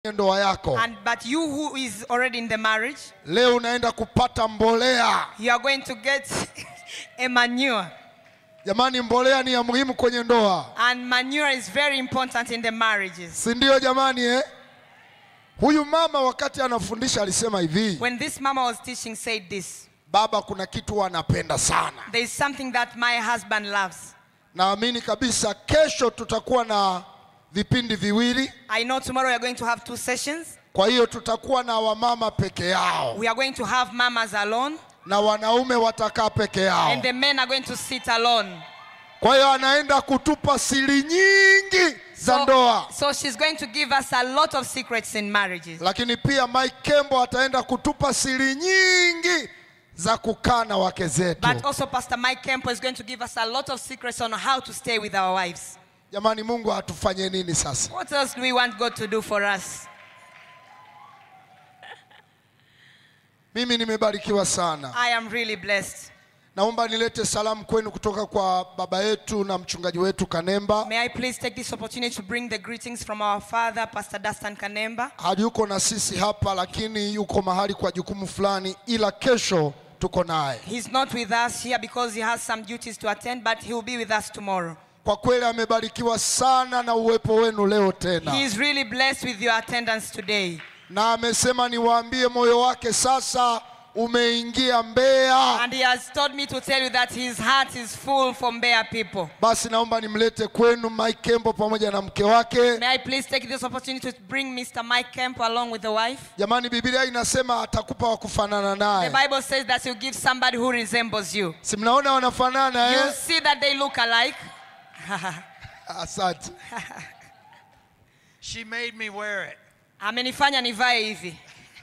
ndoa yako And but you who is already in the marriage, leo unaenda kupata mbolea you are going to get a manure. jamani mbolea ni ya muhimu kwenye ndoa And manure is very important in the marriages. si ndio jamani eh? huyu mama wakati anafundisha alisema hivi When this mama was teaching, said this baba kuna kitu huwa anapenda sana There is something that my husband loves. naamini kabisa kesho tutakuwa na vipindi viwili I know tomorrow we are going to have two sessions. kwa hiyo tutakuwa na wamama peke yao We are going to have mamas alone, na wanaume watakaa peke yao and the men are going to sit alone. kwa hiyo anaenda kutupa siri nyingi za So, ndoa so she's going to give us a lot of secrets in marriages. lakini pia Mike Kembo ataenda kutupa siri nyingi za kukaa na wake zetu. But also, Pastor Mike Kempo is going to give us a lot of secrets on how to stay with our wives. Jamani, Mungu atufanye nini sasa? What else do we want God to do for us? Mimi nimebarikiwa sana. I am really blessed. Naomba nilete salamu kwenu kutoka kwa baba yetu na mchungaji wetu Kanemba. May I please take this opportunity to bring the greetings from our father, Pastor Dastan Kanemba. Hayuko na sisi hapa, lakini yuko mahali kwa jukumu fulani, ila kesho tuko naye. He's not with us here because he has some duties to attend, but he will be with us tomorrow. Kwa kweli amebarikiwa sana na uwepo wenu leo tena, He is really blessed with your attendance today. na amesema niwaambie moyo wake sasa umeingia Mbeya. And he has told me to tell you that his heart is full for Mbeya people. Basi naomba nimlete kwenu Mike Kembo pamoja na mke wake. May I please take this opportunity to bring Mr. Mike Kemp along with the wife? Jamani, Biblia inasema atakupa wa kufanana The naye. Bible says that you give somebody who resembles you. Si mnaona wanafanana You eh? see that they look alike. Asante. She made me wear it. Amenifanya nivae hivi.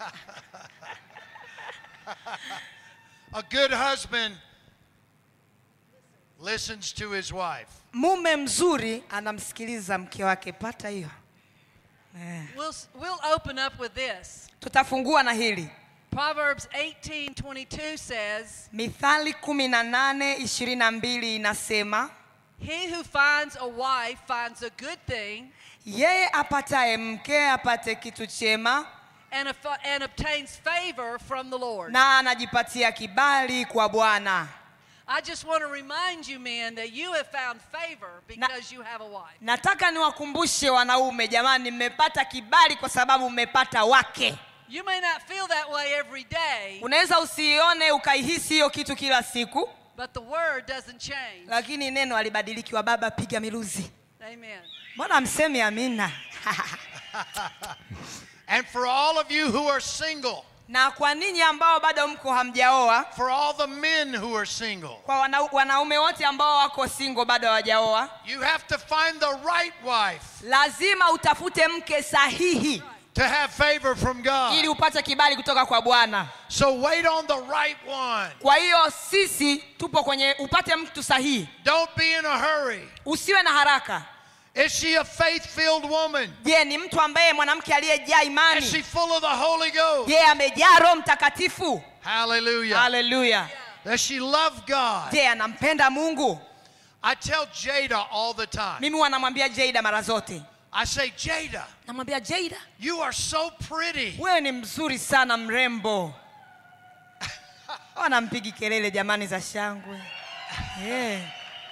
A good husband listens to his wife. Mume mzuri anamsikiliza mke wake. Pata hiyo. We'll, we'll open up with this. Tutafungua na hili. Proverbs 18:22 says, Mithali 18:22 inasema, "He who finds a wife finds a good thing yeye apataye mke apate kitu chema and, aff- and obtains favor from the Lord." na anajipatia kibali kwa Bwana. I just want to remind you men that you have found favor because you have a wife. Nataka niwakumbushe wanaume, jamani, mmepata kibali kwa sababu mmepata wake. You may not feel that way every day, Unaweza usione ukaihisi hiyo kitu kila siku, but the word doesn't change. lakini neno alibadiliki. Wa baba piga miluzi, Amen. mbona msemi amina? And for all of you who are single, na kwa ninyi ambao bado mko hamjaoa, for all the men who are single, kwa wana, wanaume wote ambao wako single bado hawajaoa, you have to find the right wife lazima utafute mke sahihi to have favor from ili God. upate kibali kutoka kwa Bwana. So wait on the right one. Kwa hiyo sisi tupo kwenye upate mtu sahihi, Don't be in a hurry. usiwe na haraka. Is she a faith-filled woman? Je, ni mtu ambaye mwanamke aliyejaa Is she imani? full of the Holy Ghost? Je, amejaa Roho Mtakatifu? Hallelujah. Haleluya! Does she love God? Je, anampenda Mungu? I tell Jada all the time. Mimi wanamwambia Jada mara zote, I say, Jada, namwambia Jada, you are so pretty. wewe ni mzuri sana, mrembo. Wanampigi kelele jamani za shangwe yeah.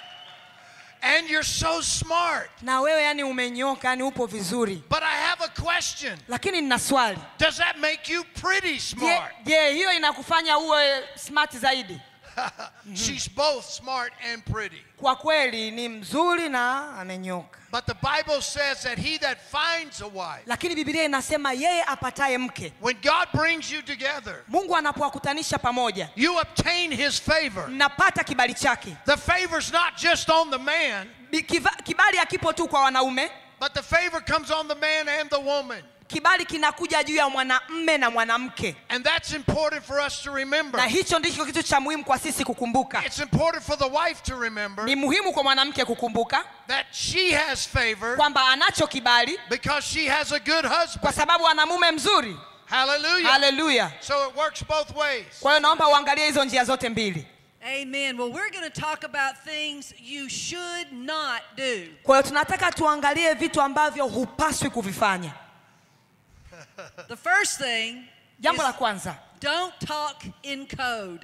And you're so smart. Na wewe yani umenyoka, yani upo vizuri, But I have a question. lakini nina swali. Does that make you pretty Je, smart? je, hiyo inakufanya uwe smart zaidi? She's both smart and pretty. Kwa kweli ni mzuri na amenyoka, But the Bible says that he that finds a wife, lakini Biblia inasema yeye apataye mke, when God brings you together, Mungu anapowakutanisha pamoja, you obtain his favor. mnapata kibali chake. The favor's not just on the man, Bi- kiva- Kibali hakipo tu kwa wanaume, but the favor comes on the man and the woman. kibali kinakuja juu ya mwanamme na mwanamke, And that's important for us to remember. na hicho ndicho kitu cha muhimu kwa sisi kukumbuka. It's important for the wife to remember Ni muhimu kwa mwanamke kukumbuka that she has favor kwamba anacho kibali because she has a good kwa husband. sababu ana mume mzuri. Hallelujah. Haleluya! So it works both ways. Kwa hiyo naomba uangalie hizo njia zote mbili. Amen. Well, we're going to talk about things you should not do. Kwa hiyo tunataka tuangalie vitu ambavyo hupaswi kuvifanya. The first thing jambo la is kwanza don't talk in code.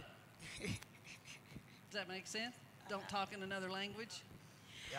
Does that make sense? Don't talk in another language. Yeah.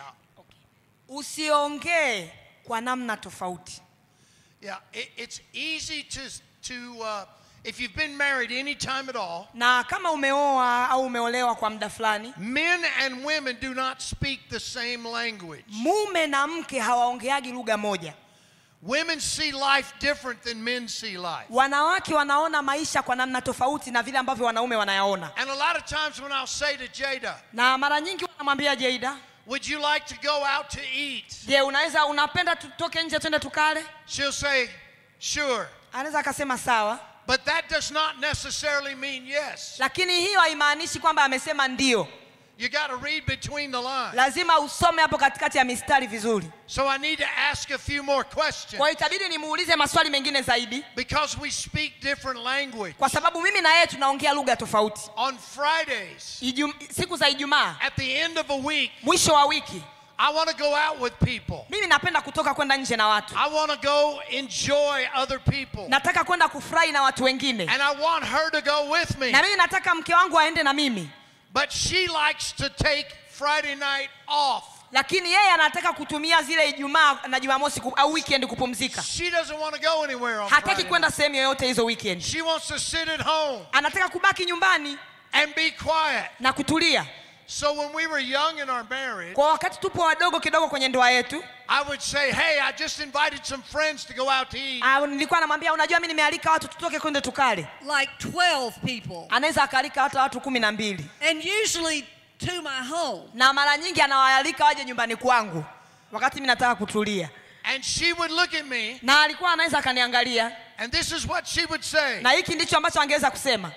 usiongee kwa namna tofauti Yeah. It, it's easy to, to uh, if you've been married any time at all, na kama umeoa au umeolewa kwa muda fulani men and women do not speak the same language. mume na mke hawaongeagi lugha moja Women see life different than men see life. wanawake wanaona maisha kwa namna tofauti na vile ambavyo wanaume wanayaona And a lot of times when I'll say to Jada, na mara nyingi wanamwambia jeida Would you like to go out to eat? je unaweza unapenda tutoke nje twende tukale She'll say, Sure. anaweza akasema sawa But that does not necessarily mean yes. lakini hiyo haimaanishi kwamba amesema ndio You got to read between the lines. lazima usome hapo katikati ya mistari vizuri So I need to ask a few more questions kwa hiyo itabidi nimuulize maswali mengine zaidi because we speak different language. kwa sababu mimi na yeye tunaongea lugha tofauti On Fridays, Ijum, siku za ijumaa at the end of a week, mwisho wa wiki I want to go out with people. mimi napenda kutoka kwenda nje na watu I want to go enjoy other people. nataka kwenda kufurahi na watu wengine And I want her to go with me. na mimi nataka mke wangu aende na mimi But she likes to take Friday night off. lakini yeye anataka kutumia zile ijumaa na jumamosi ku- au weekend kupumzika She doesn't want to go anywhere on hataki Friday kwenda night. sehemu yoyote hizo weekend She wants to sit at home anataka kubaki nyumbani and be quiet. na kutulia So when we were young in our marriage, kwa wakati tupo wadogo kidogo kwenye ndoa yetu I would say, hey, I just invited some friends to go out to eat. ah, nilikuwa namwambia unajua mi nimealika watu tutoke kwende tukale Like 12 people. anaweza akaalika hata watu kumi na mbili And usually to my home. na mara nyingi anawaalika waje nyumbani kwangu wakati mi nataka kutulia And she would look at me, na alikuwa anaweza akaniangalia and this is what she would say na hiki ndicho ambacho angeweza kusema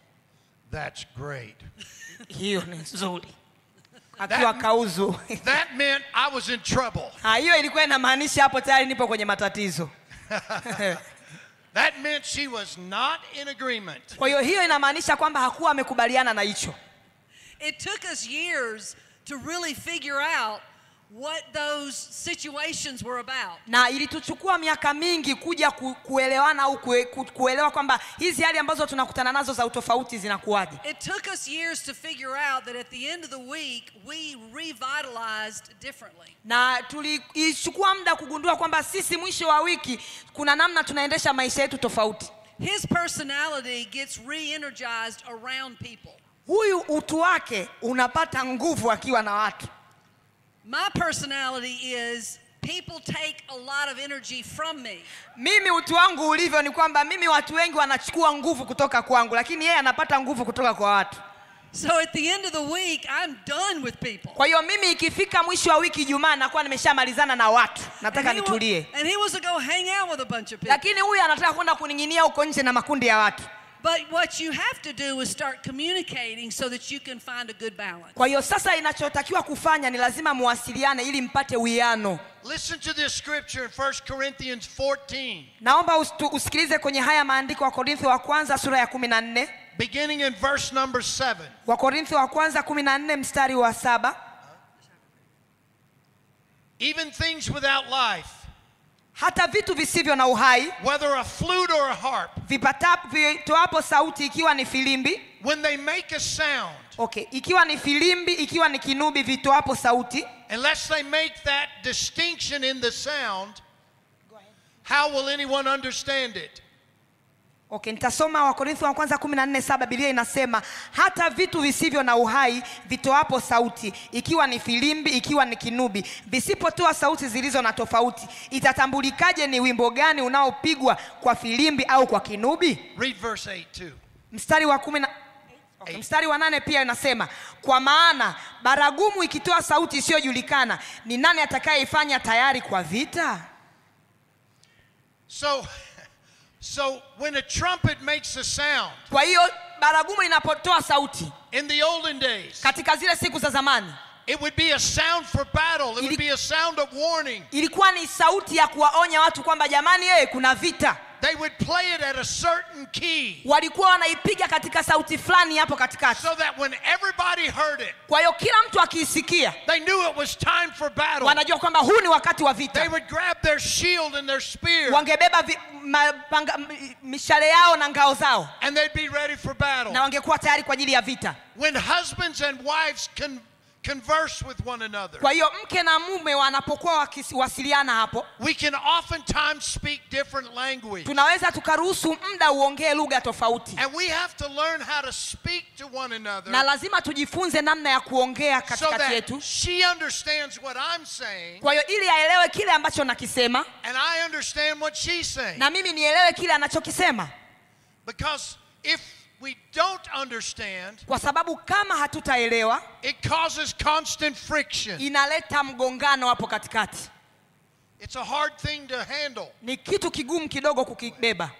That's great. hiyo ni nzuri akiwa kauzu That meant I was in trouble. Ah, hiyo ilikuwa inamaanisha hapo tayari nipo kwenye matatizo That meant she was not in agreement. kwa hiyo hiyo inamaanisha kwamba hakuwa amekubaliana na hicho It took us years to really figure out what those situations were about. na ilituchukua miaka mingi kuja ku, kuelewana au kue, ku, kuelewa kwamba hizi hali ambazo tunakutana nazo za utofauti zinakuwaje It took us years to figure out that at the end of the week, we revitalized differently. na tulichukua muda kugundua kwamba sisi mwisho wa wiki kuna namna tunaendesha maisha yetu tofauti His personality gets re energized around people. huyu utu wake unapata nguvu akiwa na watu My personality is people take a lot of energy from me. mimi utu wangu ulivyo ni kwamba mimi watu wengi wanachukua nguvu kutoka kwangu lakini yeye anapata nguvu kutoka kwa watu So at the end of the week, I'm done with people. kwa hiyo mimi ikifika mwisho wa wiki jumaa nakuwa nimeshamalizana na watu nataka And he, wa- nitulie and he wants to go hang out with a bunch of people. lakini huyu anataka kwenda kuning'inia huko nje na makundi ya watu But what you have to do is start communicating so that you can find a good balance. kwa hiyo sasa inachotakiwa kufanya ni lazima muwasiliane ili mpate uwiano Listen to this scripture in 1 Corinthians 14, naomba ustu, usikilize kwenye haya maandiko wa korintho wa kwanza sura ya kumi na nne beginning in verse number 7. wa korintho wa kwanza kumi na nne mstari wa saba Even things without life, hata vitu visivyo na uhai whether a flute or a harp, vipata- vitoapo sauti ikiwa ni filimbi when they make a sound, okay ikiwa ni filimbi ikiwa ni kinubi vitoapo sauti unless they make that distinction in the sound, how will anyone understand it? okay nitasoma wakorintho wa kwanza 14:7 biblia inasema hata vitu visivyo na uhai vitoapo sauti ikiwa ni filimbi ikiwa ni kinubi visipotoa sauti zilizo na tofauti itatambulikaje ni wimbo gani unaopigwa kwa filimbi au kwa kinubi Read verse 8 too. mstari wa kumi na Okay, mstari wa nane pia inasema kwa maana baragumu ikitoa sauti isiyojulikana ni nani atakayeifanya tayari kwa vita So, so when a trumpet makes a sound kwa hiyo baragumu inapotoa sauti in the olden days, katika zile siku za zamani it would be a sound for battle. It would be a sound of warning. ilikuwa ni sauti ya kuwaonya watu kwamba jamani yeye kuna vita they would play it at a certain key walikuwa wanaipiga katika sauti fulani hapo katikati so that when everybody heard it, kwa hiyo kila mtu akiisikia they knew it was time for battle. wanajua kwamba huu ni wakati wa They vita would grab their shield and their spear wangebeba vi, mapanga, m- mishale yao na ngao zao and they'd be ready for battle. na wangekuwa tayari kwa ajili ya vita When husbands and wives con- converse with one another, kwa hiyo mke na mume wanapokuwa wakiwasiliana hapo we can oftentimes speak different language. tunaweza tukaruhusu muda uongee lugha tofauti And we have to learn how to speak to one another na lazima tujifunze namna ya kuongea so katikati that yetu she understands what I'm saying kwa hiyo ili aelewe kile ambacho nakisema and I understand what she's saying. na mimi nielewe kile anachokisema Because if we don't understand, kwa sababu kama hatutaelewa it causes constant friction. inaleta mgongano hapo katikati It's a hard thing to handle. ni kitu kigumu kidogo kukibeba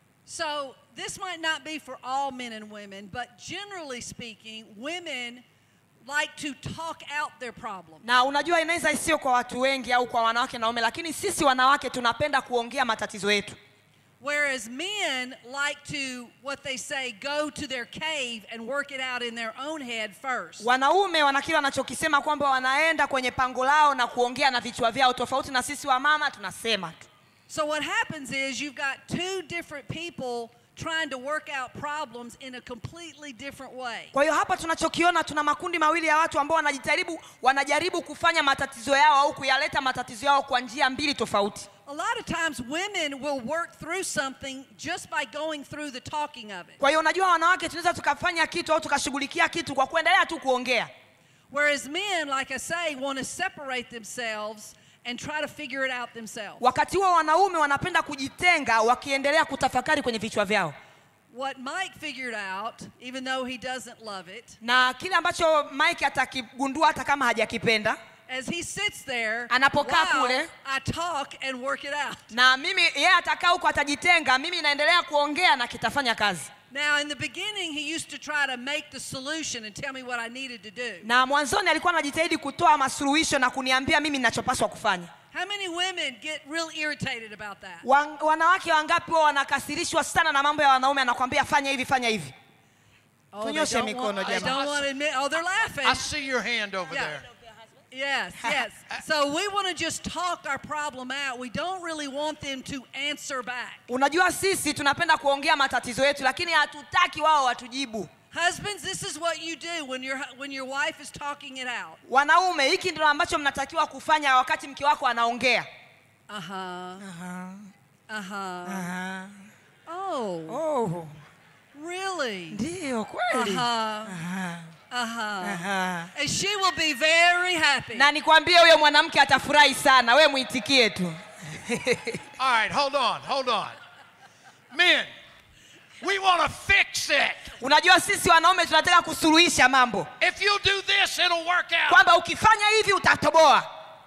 So this might not be for all men and women, but generally speaking, women like to talk out their problems. na unajua inaweza isiyo kwa watu wengi au kwa wanawake na waume lakini sisi wanawake tunapenda kuongea matatizo yetu Whereas men like to, what they say, go to their cave and work it out in their own head first. wanaume wana kile wanachokisema kwamba wanaenda kwenye pango lao na kuongea na vichwa vyao tofauti na sisi wamama tunasema tu So what happens is you've got two different people trying to work out problems in a completely different way. kwa hiyo hapa tunachokiona tuna makundi mawili ya watu ambao wanajaribu wanajaribu kufanya matatizo yao au kuyaleta matatizo yao kwa njia mbili tofauti A lot of times women will work through something just by going through the talking of it. kwa hiyo unajua wanawake tunaweza tukafanya kitu au tukashughulikia kitu kwa kuendelea tu kuongea Whereas men, like I say, want to separate themselves and try to figure it out themselves. wakati huo wanaume wanapenda kujitenga wakiendelea kutafakari kwenye vichwa vyao What Mike figured out, even though he doesn't love it, na kile ambacho mike atakigundua hata kama hajakipenda as he sits there, Anapokaa while kule. I talk and work it out. na mimi yeye atakaa huko atajitenga mimi naendelea kuongea na kitafanya kazi Now, in the beginning, he used to try to make the solution and tell me what I needed to do. na mwanzoni alikuwa anajitahidi kutoa masuluhisho na kuniambia mimi ninachopaswa kufanya How many women get real irritated about that? Wan, wanawake wangapi wao wanakasirishwa sana na mambo ya wanaume anakwambia fanya hivi fanya hivi Oh, they Tunyoshe don't mikono, want, they jamaa. don't want to admit. Oh, they're laughing. I see your hand over Yeah. there. Yes, yes. So we want to just talk our problem out. We don't really want them to answer back. unajua sisi tunapenda kuongea matatizo yetu lakini hatutaki wao watujibu Husbands, this is what you do when your when your wife is talking it out. wanaume hiki ndio ambacho mnatakiwa kufanya wakati mke wako anaongea Uh-huh. Uh-huh. Aha. Oh, oh, really? ndio kweli Uh-huh. Aha. Uh-huh. Aha. And she will be very happy. na nikwambie huyo mwanamke atafurahi sana we mwitikie tu All right, hold on, hold on. Men, we want to fix it. unajua sisi wanaume tunataka kusuluhisha mambo If you do this, it'll work out. kwamba ukifanya hivi utatoboa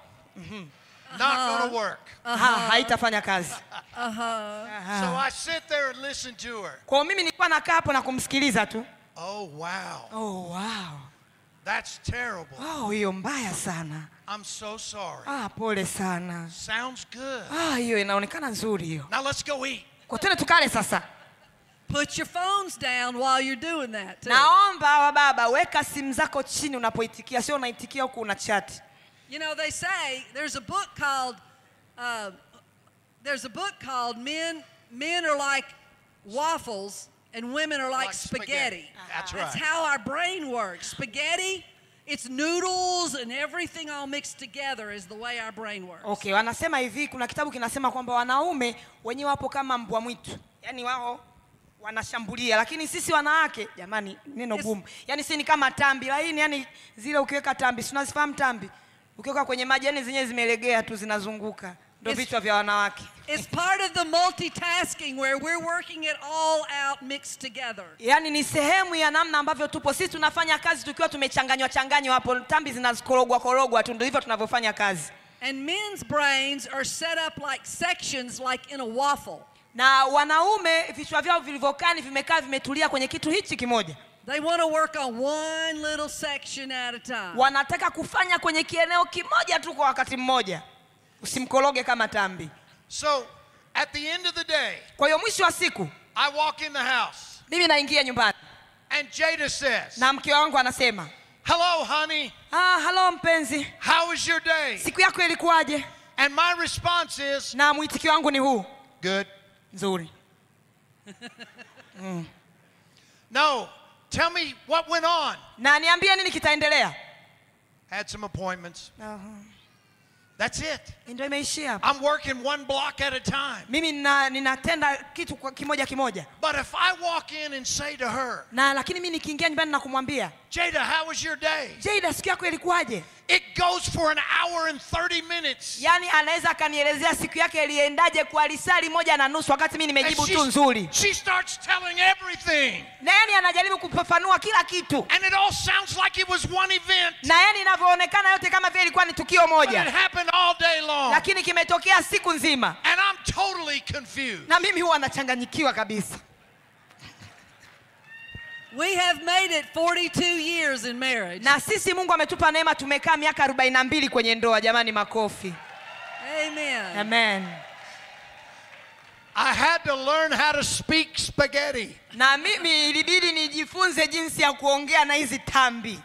Not going to work. Ha, haitafanya kazi Uh-huh. So I sit there and listen to her. kwao mimi nilikuwa nakaa hapo na kumsikiliza tu Oh, wow. oh, wow. That's terrible. oh, hiyo mbaya sana I'm so sorry. ah, pole sana Sounds good. ah, hiyo inaonekana nzuri hiyo Now let's go eat. kwa tena tukale sasa Put your phones down while you're doing that. Too. naomba wa baba weka simu zako chini unapoitikia sio unaitikia huku una chati You know, they say there's a book called uh, there's a book called Men Men are like waffles and women are like, Like spaghetti. spaghetti. That's That's right. how our brain works. Spaghetti, it's noodles and everything all mixed together is the way our brain works. okay wanasema hivi kuna kitabu kinasema kwamba wanaume wenyewe wapo kama mbwa mwitu yaani wao wanashambulia lakini sisi wanawake jamani neno Yes. gumu yaani si ni kama tambi laini yani zile ukiweka tambi si unazifahamu tambi ukiweka kwenye maji yani zenyewe zimelegea tu zinazunguka ndo Yes. vichwa vya wanawake It's part of the multitasking where we're working it all out mixed together. yaani ni sehemu ya namna ambavyo tupo sisi tunafanya kazi tukiwa tumechanganywa changanywa hapo tambi zinakorogwa korogwa tu ndo hivyo tunavyofanya kazi And men's brains are set up like sections like in a waffle. na wanaume vichwa vyao vilivyokani vimekaa vimetulia kwenye kitu hichi kimoja They want to work on one little section at a time. wanataka kufanya kwenye kieneo kimoja tu kwa wakati mmoja usimkoroge kama tambi So At the end of the day, kwa hiyo mwisho wa siku I walk in the house mimi naingia nyumbani and Jada says, na mke wangu anasema Hello, honey. ah, halo mpenzi How was your day? siku yako ilikuwaje And my response is, na mwitikio wangu ni huu Good. nzuri No, tell me what went on. na niambie nini kitaendelea Had some appointments. That's it. ndio imeishia hapo I'm working one block at a time. mimi nina, ninatenda kitu kwa kimoja kimoja But if I walk in and say to her, na lakini mi nikiingia nyumbani na kumwambia Jada, how was your day? jada siku yako ilikuwaje It goes for an hour and 30 minutes. yaani anaweza akanielezea siku yake iliendaje kwa lisali moja na nusu wakati mi And nimejibu she, tu nzuri she starts telling everything. na yani anajaribu kufafanua kila kitu And it all sounds like it was one event. na yani inavyoonekana yote kama vile ilikuwa ni tukio But it moja happened all day long. lakini kimetokea siku nzima And I'm totally confused. na mimi huwa nachanganyikiwa kabisa We have made it 42 years in marriage. na sisi mungu ametupa neema tumekaa miaka 42 kwenye ndoa jamani makofi Amen. amen I had to learn how to speak spaghetti. na mimi ilibidi nijifunze jinsi ya kuongea na hizi tambi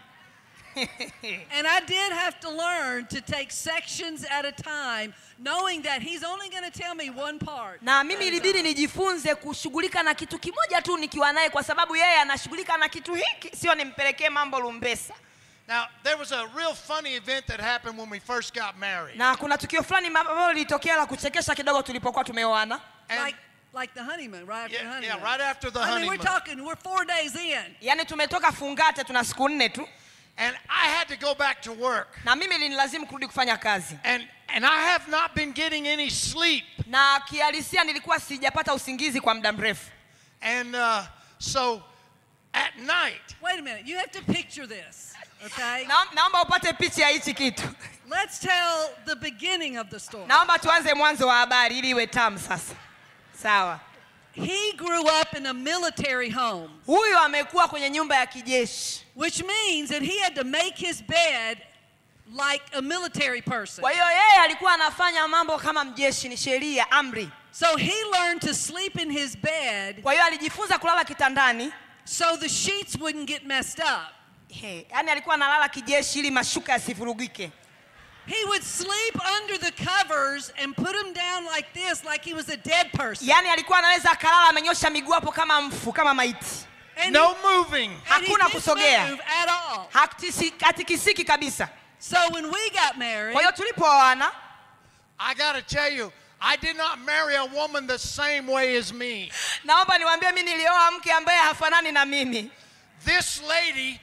And I did have to learn to take sections at a time, knowing that he's only going to tell me one part. na mimi ilibidi nijifunze kushughulika na kitu kimoja tu nikiwa naye kwa sababu yeye anashughulika na kitu hiki sio nimpelekee mambo lumbesa Now, there was a real funny event that happened when we first got married. na kuna tukio fulani ambalo lilitokea la kuchekesha kidogo tulipokuwa tumeoana And- like, like the honeymoon, right after Yeah, the yeah, honeymoon. right after the I mean, honeymoon. we're talking, we're four days in. yaani tumetoka fungate tuna siku nne tu And I had to go back to work. na mimi linilazimu kurudi kufanya kazi And, and I have not been getting any sleep. na kihalisia nilikuwa sijapata usingizi kwa muda mrefu And uh, so at night, Wait a minute, you have to picture this, okay? Na, naomba upate picha ya hichi kitu Let's tell the beginning of the story. naomba tuanze mwanzo wa habari ili iwe tamu sasa sawa He grew up in a military home, huyu amekuwa kwenye nyumba ya kijeshi which means that he had to make his bed like a military person. kwa hiyo yeye alikuwa anafanya mambo kama mjeshi ni sheria amri So he learned to sleep in his bed kwa hiyo alijifunza kulala kitandani so the sheets wouldn't get messed up. He, yaani alikuwa analala kijeshi ili mashuka yasivurugike He would sleep under the covers and put him down like this, like he was a dead person. yaani alikuwa anaweza akalala amenyosha miguu hapo kama mfu kama maiti And no he, moving. and he hakuna didn't kusogea. move at all. Hatisi- hatikisiki kabisa So when we got married, kwa hiyo tulipooana I got to tell you, I did not marry a woman the same way as me. naomba niwaambie mi nilioa mke ambaye hafanani na mimi This lady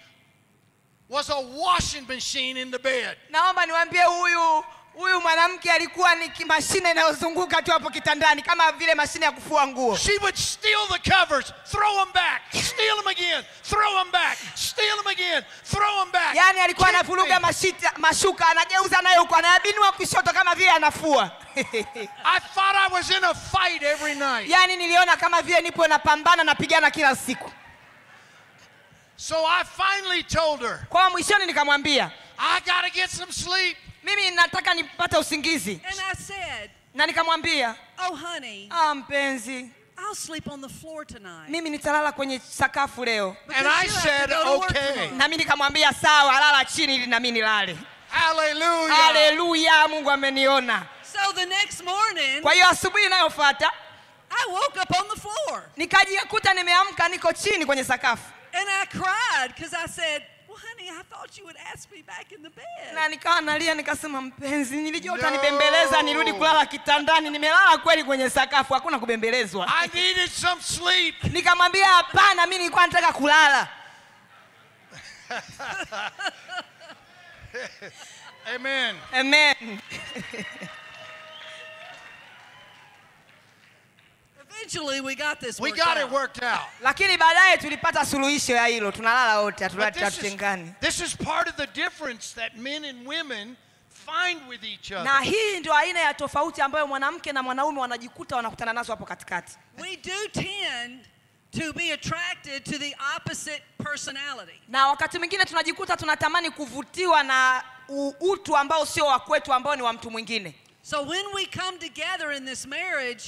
was a washing machine in the bed. naomba niwaambie huyu huyu mwanamke alikuwa ni ki- mashine inayozunguka tu hapo kitandani kama vile mashine ya kufua nguo She would steal the covers, throw them back, steal them again, throw them back, steal them again, throw them back. yaani alikuwa Kick anavuruga me. mashita, mashuka anageuza nayo huko anayabinua kushoto kama vile anafua I thought I was in a fight every night. yaani niliona kama vile nipo napambana napigana kila siku So I finally told her, kwa mwishoni nikamwambia I got to get some sleep. mimi nataka nipate usingizi and I said, na nikamwambia Oh, honey, ah, mpenzi I'll sleep on the floor tonight. mimi nitalala kwenye sakafu leo And I Because you have said, to go to work okay. tomorrow. na mimi nikamwambia sawa lala chini ili nami nilale Hallelujah. haleluya mungu ameniona So the next morning, kwa hiyo asubuhi inayofuata I woke up on the floor nikajikuta nimeamka niko chini kwenye sakafu and I cried because I said, Well, honey, I thought you would ask me back in the bed. na nikawa nalia nikasema mpenzi nilijua No. utanibembeleza nirudi kulala kitandani nimelala kweli kwenye sakafu hakuna kubembelezwa I needed some sleep. nikamwambia hapana mi nilikuwa nataka kulala Amen. amen Eventually, we got this We worked got out. it worked out. lakini baadaye tulipata suluhisho ya hilo tunalala wote But hatula- this is, hatutengani this is part of the difference that men and women find with each other. na hii ndio aina ya tofauti ambayo mwanamke na mwanaume wanajikuta wanakutana nazo hapo katikati We do tend to be attracted to the opposite personality. na wakati mwingine tunajikuta tunatamani kuvutiwa na u- utu ambao sio wa kwetu ambao ni wa mtu mwingine So when we come together in this marriage,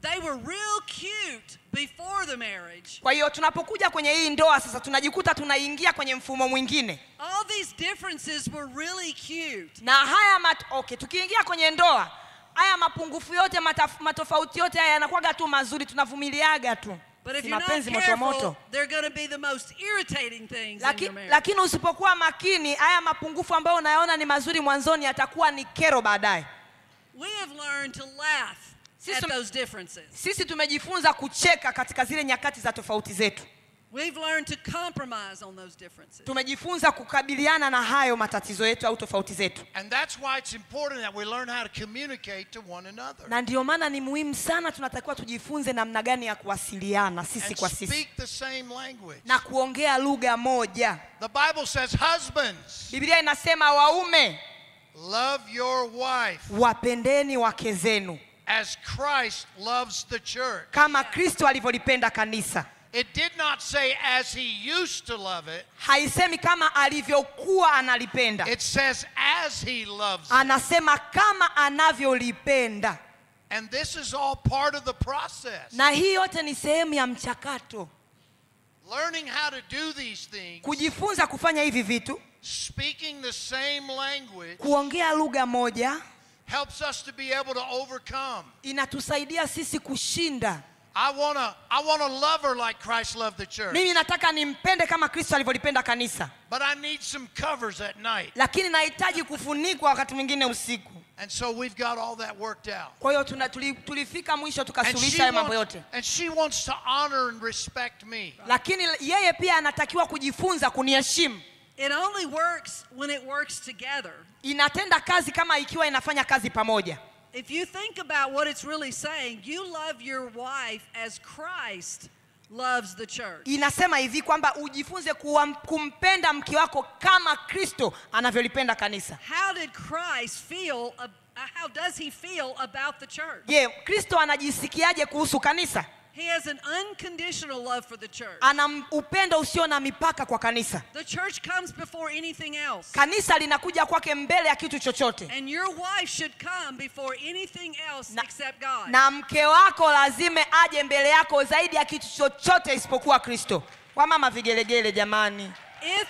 they were real cute before the marriage. kwa hiyo tunapokuja kwenye hii ndoa sasa tunajikuta tunaingia kwenye mfumo mwingine All these differences were really cute. na haya mat, okay, tukiingia kwenye ndoa haya mapungufu yote mataf, matofauti yote haya yanakuwaga tu mazuri tunavumiliaga tu But if si you're not mapenzi moto careful, moto they're going to be the most irritating things in Laki, your marriage. lakini usipokuwa makini haya mapungufu ambayo unayaona ni mazuri mwanzoni yatakuwa ni kero baadaye We have learned to laugh Sisi at tum- those differences. sisi tumejifunza kucheka katika zile nyakati za tofauti zetu We've learned to compromise on those differences. tumejifunza kukabiliana na hayo matatizo yetu au tofauti zetu And that's why it's important that we learn how to communicate to one another. na ndio maana ni muhimu sana tunatakiwa tujifunze namna gani ya kuwasiliana sisi And kwa sisi speak the same language. na kuongea lugha moja The Bible says, Husbands, biblia inasema waume love your wife wapendeni wake zenu as Christ loves the church. kama kristo alivyolipenda kanisa It did not say as he used to love it, haisemi kama alivyokuwa analipenda it says as he loves it. anasema kama anavyolipenda And this is all part of the process. na hii yote ni sehemu ya mchakato Learning how to do these things, kujifunza kufanya hivi vitu speaking the same language, kuongea lugha moja helps us to be able to overcome. inatusaidia sisi kushinda I want to I want to love her like Christ loved the church. mimi nataka nimpende kama kristo alivyolipenda kanisa But I need some covers at night. lakini nahitaji kufunikwa wakati mwingine usiku And so we've got all that worked out. kwa hiyo tuna- tuli- tulifika mwisho And tukasuluhisha she, hayo mambo wants, yote and she wants to honor and respect me. lakini yeye pia anatakiwa kujifunza kuniheshimu It only works when it works together. inatenda kazi kama ikiwa inafanya kazi pamoja If you think about what it's really saying, you love your wife as Christ loves the church. inasema hivi kwamba ujifunze kuwa, kumpenda mke wako kama kristo anavyolipenda kanisa How did Christ feel? ab- uh, How does he feel about the church? je kristo anajisikiaje kuhusu kanisa He has an unconditional love for the church. ana m- upendo usio na mipaka kwa kanisa The church comes before anything else. kanisa linakuja kwake mbele ya kitu chochote And your wife should come before anything else Na- except God. na mke wako lazime aje mbele yako zaidi ya kitu chochote isipokuwa kristo wamama vigelegele jamani If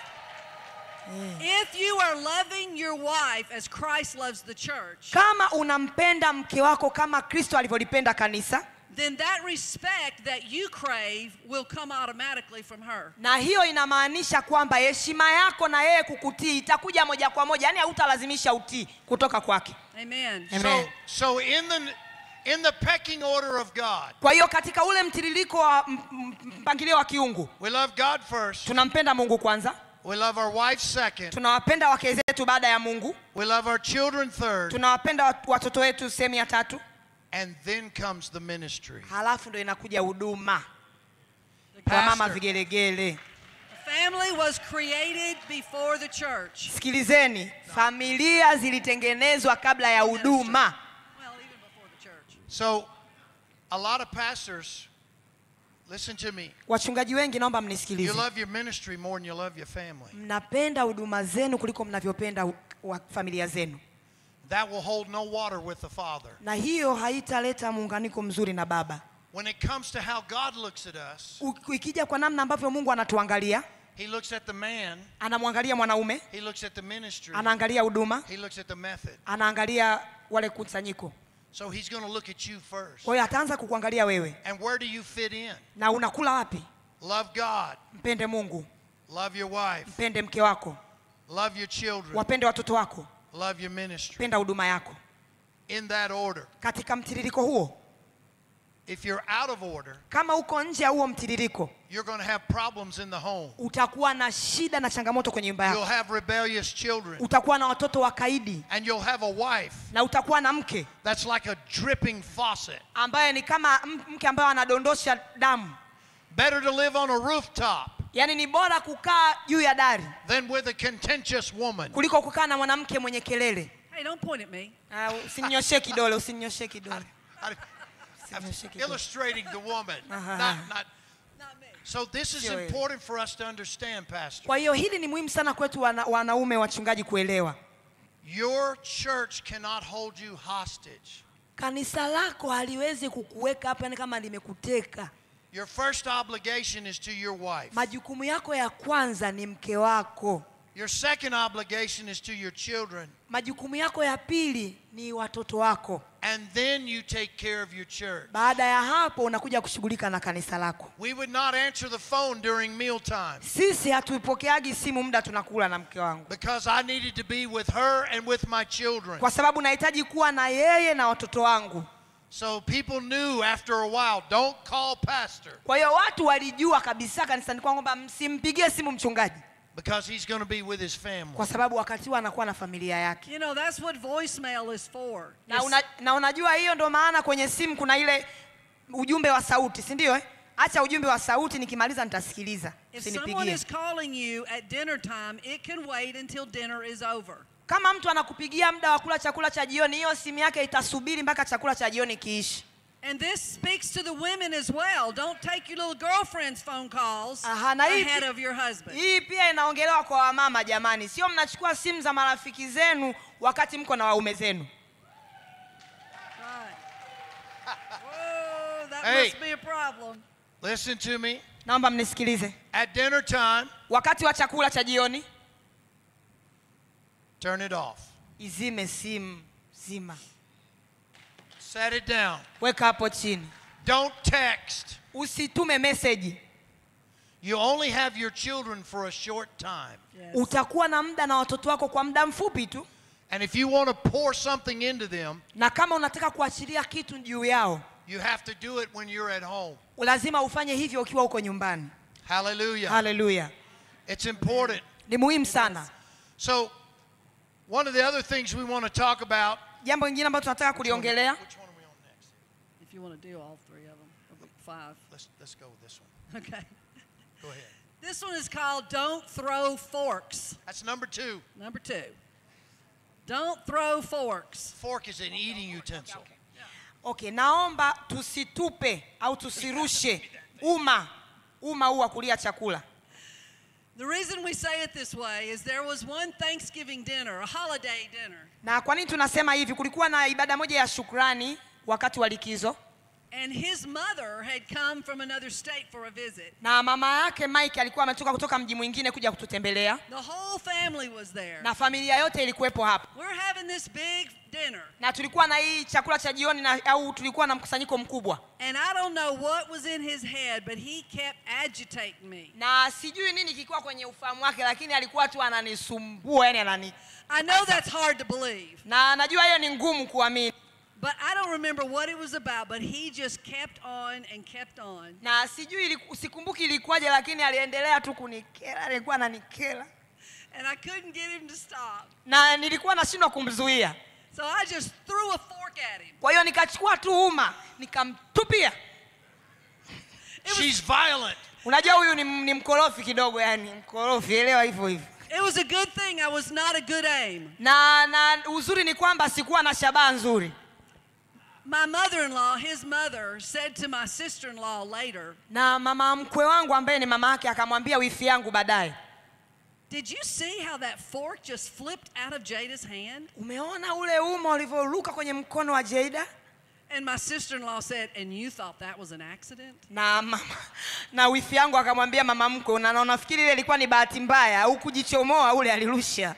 if you are loving your wife as Christ loves the church, kama unampenda mke wako kama kristo alivyolipenda kanisa then that respect that you crave will come automatically from her. na hiyo inamaanisha kwamba heshima yako na yeye kukutii itakuja moja kwa moja yaani hautalazimisha utii kutoka kwake Amen. Amen. So so in the in the pecking order of God, kwa hiyo katika ule mtiririko wa m- m- mpangilio wa kiungu we love God first, tunampenda mungu kwanza we love our wife second, tunawapenda wake zetu baada ya mungu we love our children third, tunawapenda wat- watoto wetu sehemu ya tatu and then comes the ministry. halafu ndo inakuja huduma The kwa mama Pastor. vigelegele family was created before the church. sikilizeni familia zilitengenezwa kabla ya huduma Well, even before the church. So a lot of pastors listen to me. wachungaji wengi naomba You mnisikilize love your ministry more than you love your family. mnapenda huduma zenu kuliko mnavyopenda u- wa familia zenu That will hold no water with the Father. na hiyo haitaleta muunganiko mzuri na baba When it comes to how God looks at us, U- ikija kwa namna ambavyo mungu anatuangalia He looks at the man, anamwangalia mwanaume He looks at the ministry, anaangalia huduma He looks at the method. anaangalia wale kusanyiko So He's going to look at you first. kwa hiyo ataanza kukuangalia wewe And where do you fit in? na unakula wapi Love God, mpende mungu love your wife, mpende mke wako love your children, wapende watoto wako love your ministry. penda huduma yako In that order. katika mtiririko huo If you're out of order, kama uko nje ya huo mtiririko you're going to have problems in the home. utakuwa na shida na changamoto kwenye nyumba You'll yako have rebellious children. utakuwa na watoto wakaidi And you'll have a wife na utakuwa na mke that's like a dripping faucet. ambaye ni kama m- mke ambaye anadondosha damu Better to live on a rooftop yaani ni bora kukaa juu ya dari than with a contentious woman. kuliko kukaa na mwanamke mwenye kelele Hey, don't point at me. Ah, usininyoshe kidole usininyoshe kidole I- Usininyoshe I'm kidole. illustrating the woman. Uh-huh. Not, not. Not me. So this is Sio wewe. important for us to understand, Pastor. kwa hiyo hili ni muhimu sana kwetu wana, wanaume wachungaji kuelewa Your church cannot hold you hostage. kanisa lako haliwezi kukuweka hapa yani kama limekuteka Your first obligation is to your wife. majukumu yako ya kwanza ni mke wako Your second obligation is to your children. majukumu yako ya pili ni watoto wako And then you take care of your church. baada ya hapo unakuja kushughulika na kanisa lako We would not answer the phone during mealtime sisi hatuipokeagi simu muda tunakula na mke wangu because I needed to be with her and with my children. kwa sababu nahitaji kuwa na yeye na watoto wangu So people knew after a while, don't call pastor kwa hiyo watu walijua kabisa kanisani kwangu kwamba msimpigie simu mchungaji because he's going to be with his family. kwa sababu wakati huo anakuwa na familia yake You know, that's what voicemail is for. na, It's- una, na unajua hiyo ndo maana kwenye simu kuna ile ujumbe wa sauti si ndio eh? acha ujumbe wa sauti nikimaliza nitasikiliza if someone usinipigie is calling you at dinner time, it can wait until dinner is over. kama mtu anakupigia muda wa kula chakula cha jioni hiyo simu yake itasubiri mpaka chakula cha jioni kiishi And this speaks to the women as well. Don't take your little girlfriend's phone calls Aha, na hii ahead pi- of your husband. hii pia inaongelewa kwa wamama jamani sio mnachukua simu za marafiki zenu wakati mko na waume zenu Right. Whoa, that Hey. must be a problem. Listen to me. naomba mnisikilize At dinner time, wakati wa chakula cha jioni turn it off. izime simu zima Set it down. weka hapo chini Don't text. usitume meseji You only have your children for a short time. Yes. utakuwa na muda na watoto wako kwa muda mfupi tu And if you want to pour something into them, na kama unataka kuachilia kitu juu yao you have to do it when you're at home. lazima ufanye hivyo ukiwa uko nyumbani Hallelujah. haleluya It's important. ni muhimu sana So, one of the other things we want to talk about. jambo lingine ambalo tunataka kuliongelea Which one are we on next? If you want to do all three of them, or five. Let's, let's go with this one. Okay. Go ahead. This one is called Don't Throw Forks. That's number two. Number two. Don't throw forks. Fork is an eating utensil. okay naomba tusitupe au tusirushe uma uma huu wa kulia chakula The reason we say it this way is there was one Thanksgiving dinner, a holiday dinner, na kwa nini tunasema hivi kulikuwa na ibada moja ya shukrani wakati wa likizo and his mother had come from another state for a visit. na mama yake mike alikuwa ametoka kutoka mji mwingine kuja kututembelea The whole family was there. na familia yote ilikuwepo hapa We're having this big dinner, na tulikuwa na hii chakula cha jioni na, au tulikuwa na mkusanyiko mkubwa and I don't know what was in his head, but he kept agitating me. na sijui nini kilikuwa kwenye ufahamu wake lakini alikuwa tu ananisumbua yani anani I know that's hard to believe, na najua hiyo ni ngumu kuamini but I don't remember what it was about, but he just kept on and kept on. na sijui iliku- sikumbuki ilikuwaje lakini aliendelea tu kunikera alikuwa ananikera And I couldn't get him to stop. na nilikuwa nashindwa kumzuia So I just threw a fork at him. kwa hiyo nikachukua tu uma nikamtupia She's violent. unajua huyu ni, ni mkorofi kidogo yani mkorofi elewa hivyo hivyo It was a good thing I was not a good aim. na na uzuri ni kwamba sikuwa na shabaha nzuri My mother in law, his mother, said to my sister in law later, na mama mkwe wangu ambaye ni mama yake akamwambia wifi yangu baadaye Did you see how that fork just flipped out of Jada's hand? umeona ule uma ulivyoruka kwenye mkono wa Jada And my sister in law said, And you thought that was an accident? na mama, na wifi yangu akamwambia mama mkwe na na unafikiri ile ilikuwa ni bahati mbaya au kujichomoa ule alirusha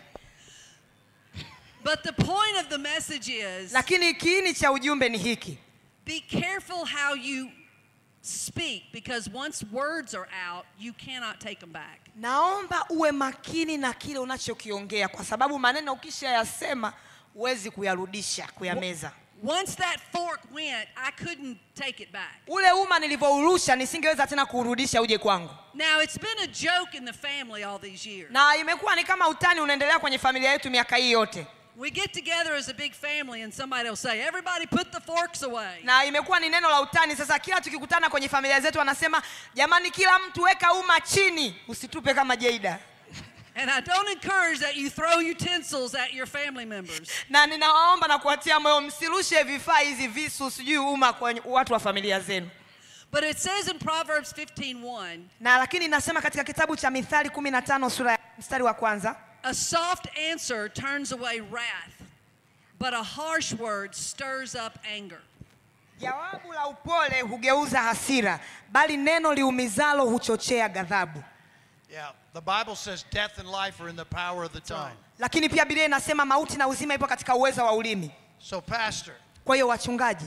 But the point of the message is lakini kiini cha ujumbe ni hiki be careful how you speak because once words are out, you cannot take them back. naomba uwe makini na kile unachokiongea kwa sababu maneno ukishayasema huwezi kuyarudisha kuyameza Once that fork went, I couldn't take it back. ule uma nilivyourusha nisingeweza tena kuurudisha uje kwangu Now, it's been a joke in the family all these years. na imekuwa ni kama utani unaendelea kwenye familia yetu miaka hii yote We get together as a big family and somebody will say, Everybody put the forks away. na imekuwa ni neno la utani sasa kila tukikutana kwenye familia zetu wanasema jamani kila mtu weka uma chini usitupe kama jeida And I don't encourage that you throw utensils at your family members. na ninawaomba na kuwatia moyo msirushe vifaa hizi visu sijui uma kwa watu wa familia zenu But it says in Proverbs 15:1, na lakini inasema katika kitabu cha mithali 15 sura ya mstari wa kwanza a soft answer turns away wrath, but a harsh word stirs up anger. jawabu la upole hugeuza hasira bali neno liumizalo huchochea ghadhabu Yeah, the Bible says death and life are in the power of the tongue. lakini pia biblia inasema mauti na uzima ipo katika uwezo wa ulimi So, Pastor, kwa hiyo wachungaji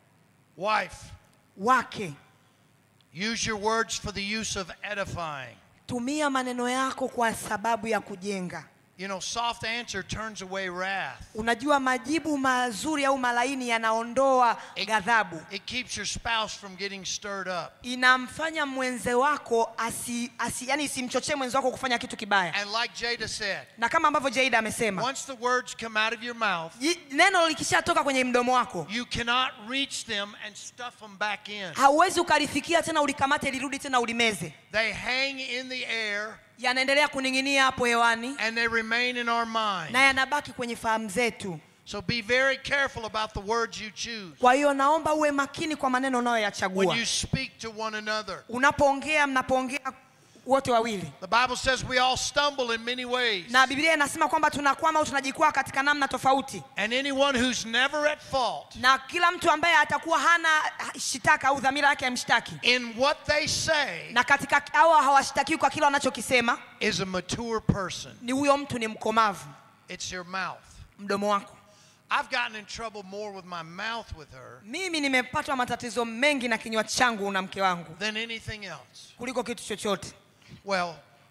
wife, wake use your words for the use of edifying. tumia maneno yako kwa sababu ya kujenga You know, soft answer turns away wrath. unajua majibu mazuri au malaini yanaondoa It- ghadhabu It keeps your spouse from getting stirred up. inamfanya mwenze wako asi, asi, yani isimchochee mwenzi wako kufanya kitu kibaya And like Jada said, na kama ambavyo jaida amesema once the words come out of your mouth, ji- neno likishatoka kwenye mdomo wako you cannot reach them and stuff them back in. hauwezi ukalifikia tena ulikamate lirudi tena ulimeze They hang in the air yanaendelea kuning'inia hapo hewani and they remain in our mind. na yanabaki kwenye fahamu zetu So be very careful about the words you choose kwa hiyo naomba uwe makini kwa maneno when unayoyachagua you speak to one another. unapoongea mnapoongea wote wawili The Bible says we all stumble in many ways. na biblia inasema kwamba tunakwama au tunajikwaa katika namna tofauti And anyone who's never at fault na kila mtu ambaye atakuwa hana shitaka au dhamira yake ya mshtaki in what they say na katika au hawashtakiwi kwa kile wanachokisema is a mature person. ni huyo mtu ni mkomavu It's your mouth. mdomo wako I've gotten in trouble more with my mouth with her mimi nimepatwa matatizo mengi na kinywa changu na mke wangu than anything else. kuliko kitu chochote Well,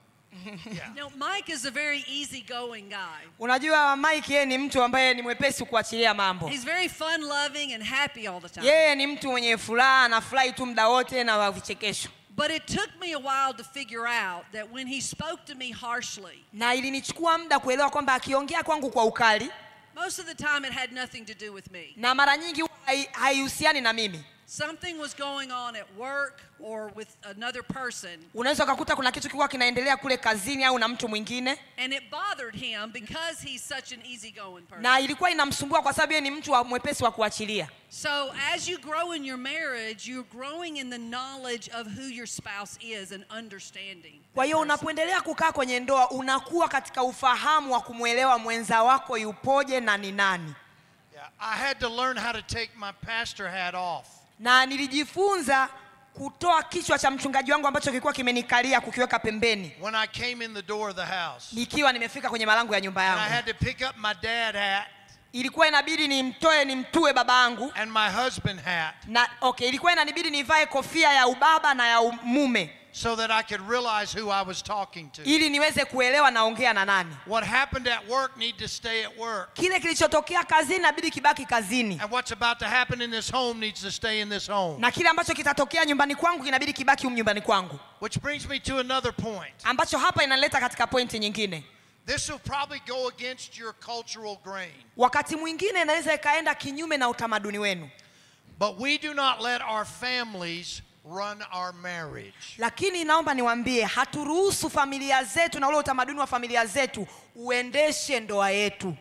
yeah. Now, Mike is a very easygoing guy. unajua mike yeye ni mtu ambaye ni mwepesi kuachilia mambo He's very fun loving and happy all the time. yeye ni mtu mwenye furaha anafurahi tu muda wote na wa vichekesho But it took me a while to figure out that when he spoke to me harshly, na ilinichukua muda kuelewa kwamba akiongea kwangu kwa ukali most of the time it had nothing to do with me. na mara nyingi huwa hai- haihusiani na mimi Something was going on at work or with another person, unaweza ukakuta kuna kitu kilikuwa kinaendelea kule kazini au na mtu mwingine and it bothered him because he's such an easygoing person. na ilikuwa inamsumbua kwa sababu yeye ni mtu wa mwepesi wa kuachilia So, as you grow in your marriage, you're growing in the knowledge of who your spouse is and understanding. kwa hiyo unapoendelea kukaa kwenye ndoa unakuwa katika ufahamu wa kumwelewa mwenza wako yupoje na ni nani yeah. I had to learn how to take my pastor hat off. na nilijifunza kutoa kichwa cha mchungaji wangu ambacho kilikuwa kimenikalia kukiweka pembeni when I came in the door of the house. nikiwa nimefika kwenye malango ya nyumba And I yangu had to pick up my dad hat ilikuwa inabidi nimtoe nimtue baba yangu and my husband hat na okay ilikuwa inanibidi nivae kofia ya ubaba na ya mume so that I could realize who I was talking to. ili niweze kuelewa naongea na nani What happened at work need to stay at work. kile kilichotokea kazini inabidi kibaki kazini And what's about to happen in this home needs to stay in this home. na kile ambacho kitatokea nyumbani kwangu kinabidi kibaki humu nyumbani kwangu Which brings me to another point. ambacho hapa inaleta katika pointi nyingine This will probably go against your cultural grain. wakati mwingine inaweza ikaenda kinyume na utamaduni wenu But we do not let our families run our marriage. lakini naomba niwaambie haturuhusu familia zetu na ule utamaduni wa familia zetu uendeshe ndoa yetu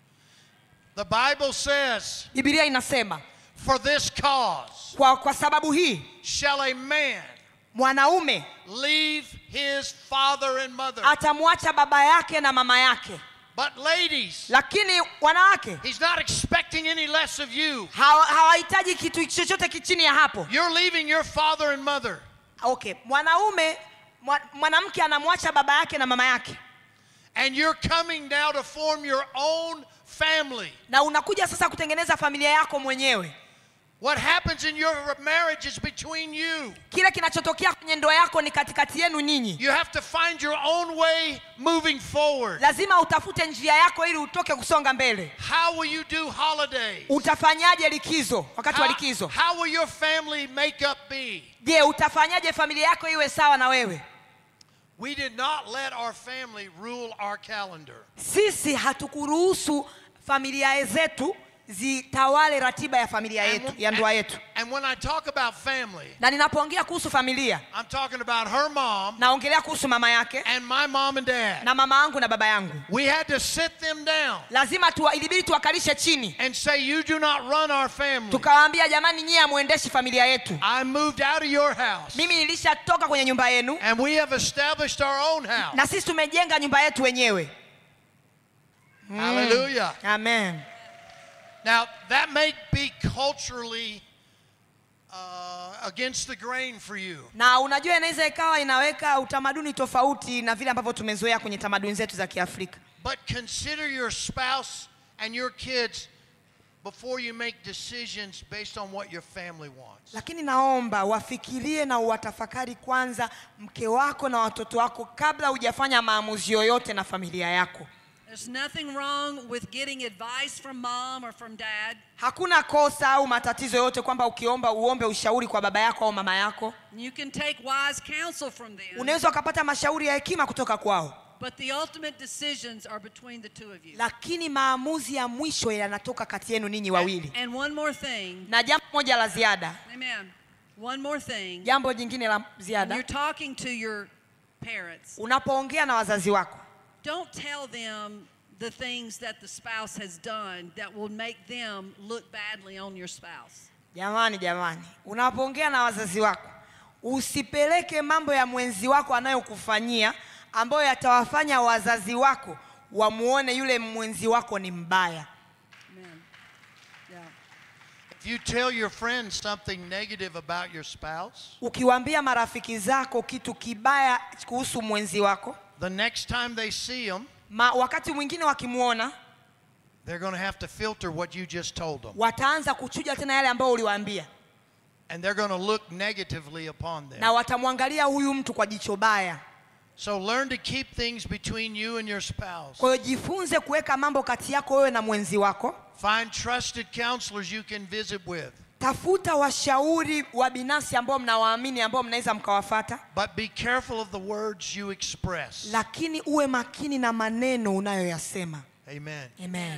The Bible says, bibilia inasema For this cause kwa, kwa sababu hii shall a man mwanaume leave his father and mother. atamwacha baba yake na mama yake But ladies, lakini wanawake he's not expecting any less of you. hawa- hawahitaji kitu chochote kichini ya hapo You're leaving your father and mother. okay mwanaume mwa- mwanamke anamwacha baba yake na mama yake And you're coming now to form your own family. na unakuja sasa kutengeneza familia yako mwenyewe What happens in your marriage is between you. kile kinachotokea kwenye ndoa yako ni katikati yenu nyinyi You have to find your own way moving forward. lazima utafute njia yako ili utoke kusonga mbele How will you do holidays? utafanyaje likizo wakati wa How, likizo how will your family makeup be? je utafanyaje familia yako iwe sawa na wewe We did not let our family rule our calendar. sisi hatukuruhusu familia zetu zitawale ratiba ya familia And yetu when- ya ndoa yetu And when I talk about family, na ninapoongea kuhusu familia I'm talking about her mom naongelea kuhusu mama yake and my mom and dad. na mama yangu na baba yangu We had to sit them down lazima tuwa, ilibidi tuwakalishe chini and say, You do not run our family. tukawaambia jamani nyie amwendeshi familia yetu I moved out of your house. mimi nilishatoka kwenye nyumba yenu And we have established our own house. na sisi tumejenga nyumba yetu wenyewe Hallelujah. amen Now, that may be culturally uh, against the grain for you. na unajua inaweza ikawa inaweka utamaduni tofauti na vile ambavyo tumezoea kwenye tamaduni zetu za kiafrika But consider your spouse and your kids before you make decisions based on what your family wants. lakini naomba wafikirie na uwatafakari kwanza mke wako na watoto wako kabla hujafanya maamuzi yoyote na familia yako There's nothing wrong with getting advice from mom or from dad. hakuna kosa au matatizo yoyote kwamba ukiomba uombe ushauri kwa baba yako au mama yako You can take wise counsel from them. unaweza ukapata mashauri ya hekima kutoka kwao But the ultimate decisions are between the two of you. lakini maamuzi ya mwisho yanatoka kati yenu ninyi wawili And one more thing. na jambo moja la ziada Amen. One more thing. jambo jingine la When ziada you're talking to your parents, unapoongea na wazazi wako don't tell them the things that the spouse has done that will make them look badly on your spouse. jamani jamani unapoongea na wazazi wako usipeleke mambo ya mwenzi wako anayokufanyia ambayo yatawafanya wazazi wako wamuone yule mwenzi wako ni mbaya Amen. Yeah. If you tell your friends something negative about your spouse, ukiwaambia marafiki zako kitu kibaya kuhusu mwenzi wako the next time they see them, ma, wakati mwingine wakimwona they're going to have to filter what you just told them. wataanza kuchuja tena yale ambayo uliwaambia And they're going to look negatively upon them. na watamwangalia huyu mtu kwa jicho baya So learn to keep things between you and your spouse. kwa hiyo jifunze kuweka mambo kati yako wewe na mwenzi wako Find trusted counselors you can visit with. tafuta washauri wa binafsi ambao mnawaamini ambao mnaweza mkawafata But be careful of the words you express. lakini uwe makini na maneno unayoyasema Amen. amen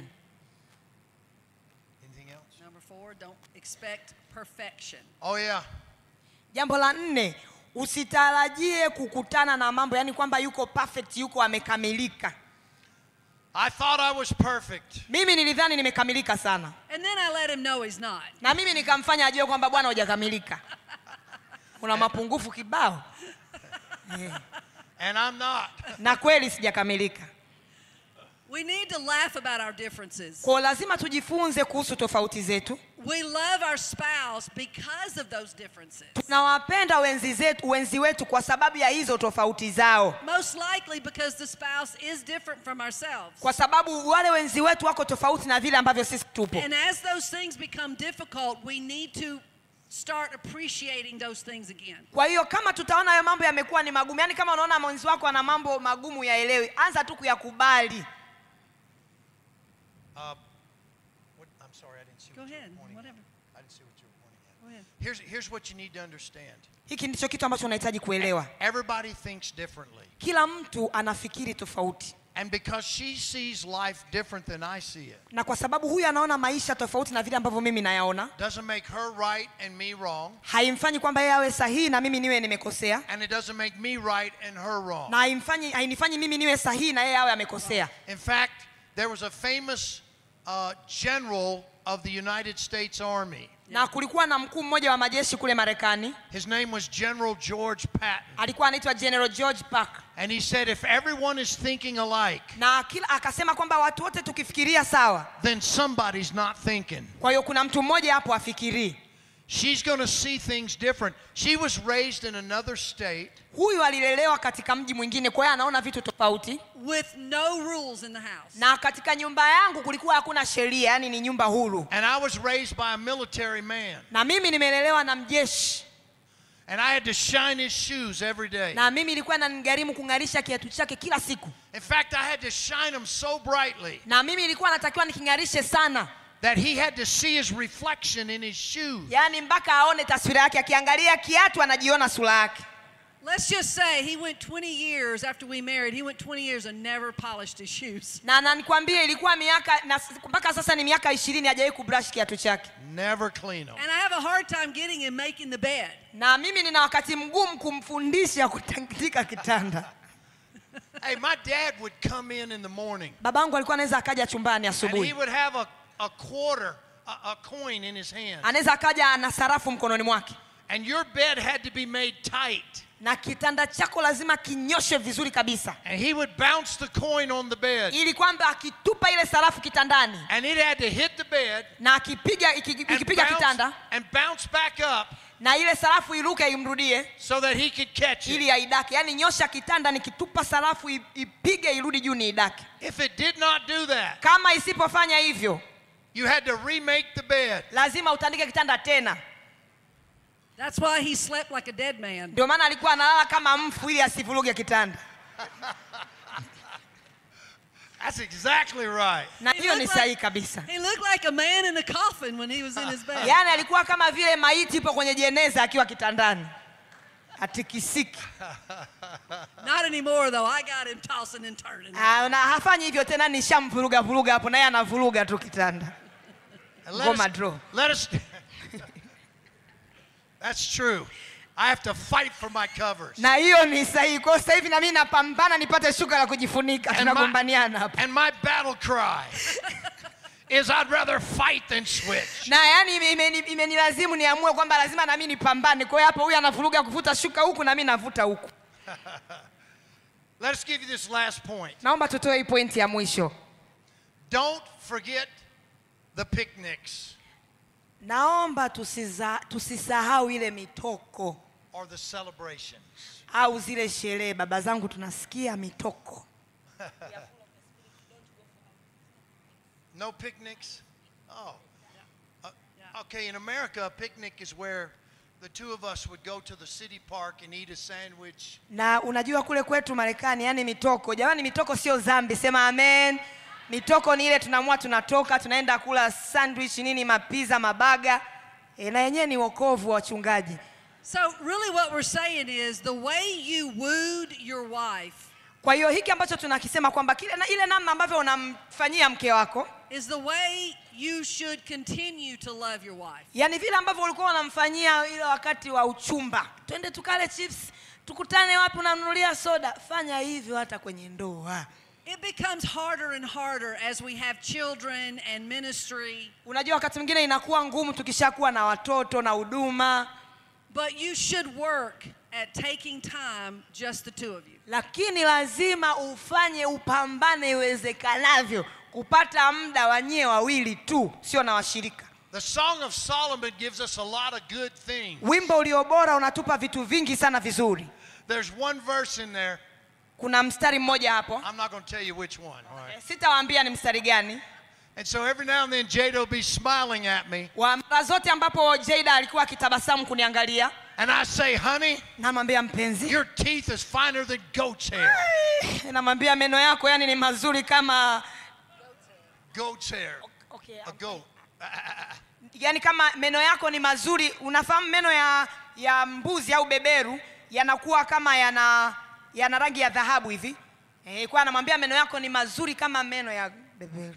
Anything else? Number four, don't expect perfection. Oh, yeah. jambo la nne usitarajie kukutana na mambo yaani kwamba yuko perfect yuko amekamilika I thought I was perfect. mimi nilidhani nimekamilika sana And then I let him know he's not. na mimi nikamfanya ajue kwamba bwana hujakamilika kuna mapungufu kibao Eh, And I'm not. na kweli sijakamilika We need to laugh about our differences. kwao lazima tujifunze kuhusu tofauti zetu We love our spouse because of those differences. tunawapenda wenzi zetu wenzi wetu kwa sababu ya hizo tofauti zao Most likely because the spouse is different from ourselves. kwa sababu wale wenzi wetu wako tofauti na vile ambavyo sisi tupo And as those things become difficult, we need to start appreciating those things again. kwa hiyo kama tutaona hayo mambo yamekuwa ni magumu yaani kama unaona mwenzi wako ana mambo magumu yaelewi anza tu kuyakubali Uh, what, I'm sorry, I didn't see Go what you ahead, were pointing whatever. at. I didn't see what you were pointing at. Go ahead. Here's, here's what you need to understand. hiki ndicho kitu ambacho unahitaji kuelewa Everybody thinks differently. kila mtu anafikiri tofauti And because she sees life different than I see it, na kwa sababu huyu anaona maisha tofauti na vile ambavyo mimi nayaona doesn't make her right and me wrong, haimfanyi kwamba yeye awe sahihi na mimi niwe nimekosea and it doesn't make me right and her wrong. na haimfanyi hainifanyi mimi niwe sahihi na yeye awe amekosea In fact, there was a famous uh, general of the United States Army. na kulikuwa na mkuu mmoja wa majeshi kule marekani His name was General George Patton. alikuwa anaitwa general george parker And he said, if everyone is thinking alike, na kila akasema kwamba watu wote tukifikiria sawa then somebody's not thinking. kwa hiyo kuna mtu mmoja hapo afikirii She's going to see things different. She was raised in another state huyu alilelewa katika mji mwingine kwa hiyo anaona vitu tofauti With no rules in the house. na katika nyumba yangu kulikuwa hakuna sheria yani ni nyumba huru And I was raised by a military man. na mimi nimelelewa na mjeshi And I had to shine his shoes every day. na mimi ilikuwa nanigharimu kung'arisha kiatu chake kila siku In fact, I had to shine them so brightly na mimi ilikuwa natakiwa niking'arishe sana that he had to see his reflection in his shoes. yaani mpaka aone taswira yake akiangalia kiatu anajiona sura yake Let's just say he went 20 years after we married, he went 20 years and never polished his shoes. na na nikwambie ilikuwa miaka na, mpaka sasa ni miaka ishirini hajawahi kubrush kiatu chake Never clean them. And I have a hard time getting him making the bed. na mimi nina wakati mgumu kumfundisha kutandika kitanda Hey, my dad would come in in the morning babangu alikuwa anaweza akaja chumbani and he asubuhi would have a, a quarter, a, a coin in his hand. anaweza akaja na sarafu mkononi mwake And your bed had to be made tight na kitanda chako lazima kinyoshe vizuri kabisa And he would bounce the coin on the bed. ili kwamba akitupa ile sarafu kitandani And it had to hit the bed na akipiga iki- and ikipiga bounce, kitanda and bounce back up na ile sarafu iruke imrudie so that he could catch it. ili aidake yaani nyosha kitanda nikitupa sarafu i- ipige irudi juu ni idake If it did not do that, kama isipofanya hivyo you had to remake the bed. lazima utandike kitanda tena That's why he slept like a dead man. ndio maana alikuwa analala kama mfu ili asivuruge kitanda That's exactly right. na He hiyo ni looked sahihi like- kabisa He looked like a man in a coffin when he was in his bed. yaani alikuwa kama vile maiti ipo kwenye jeneza akiwa kitandani hatikisiki Not anymore, though. I got him tossing and turning. Ah, na hafanyi hivyo tena nishamvuruga vuruga hapo naye anavuruga tu kitanda And let Goma us, draw. let us That's true. I have to fight for my covers. na hiyo ni sahihi kwao sasa hivi na mimi napambana nipate shuka la kujifunika And tunagombaniana hapo and my battle cry is I'd rather fight than switch. na yani ime- imeni- imenilazimu niamue kwamba lazima nami nipambane kwa hiyo hapo huyu anavuruga kuvuta shuka huku na mimi navuta huku Let us give you this last point. naomba tutoe hii pointi ya mwisho Don't forget the picnics naomba tusiza, tusisahau ile mitoko or the celebrations. au zile sherehe baba zangu tunasikia mitoko No picnics? Oh. Uh, okay, in America, a picnic is where the two of us would go to the city park and eat a sandwich na unajua kule kwetu marekani yani mitoko jamani mitoko sio dhambi sema amen mitoko ni ile tunaamua tunatoka tunaenda kula sandwich nini mapiza mabaga e, na yenyewe ni wokovu wa wachungaji So, really, what we're saying is the way you wooed your wife kwa hiyo hiki ambacho tunakisema kwamba kile na ile namna ambavyo unamfanyia mke wako is the way you should continue to love your wife. yani vile ambavyo ulikuwa unamfanyia ile wakati wa uchumba twende tukale chips tukutane wapi unamnunulia soda fanya hivyo hata kwenye ndoa It becomes harder and harder as we have children and ministry, unajua wakati mwingine inakuwa ngumu tukishakuwa na watoto na huduma but you should work at taking time, just the two of you. lakini lazima ufanye upambane iwezekanavyo kupata muda wa nyie wawili tu sio na washirika The Song of Solomon gives us a lot of good things. wimbo ulio bora unatupa vitu vingi sana vizuri There's one verse in there. kuna mstari mmoja hapo I'm not going to tell you which one. All right. sitawaambia ni mstari gani And so every now and then Jada will be smiling at me, wa mara zote ambapo jada alikuwa akitabasamu kuniangalia and I say, "Honey, namwambia mpenzi your teeth is finer than goat's hair." namwambia meno yako yani ni mazuri kama Goat's hair. okay, A goat. yani kama meno yako ni mazuri unafahamu meno ya, ya mbuzi au beberu yanakuwa kama yana yana rangi ya dhahabu hivi eh, kwa anamwambia meno yako ni mazuri kama meno ya beberu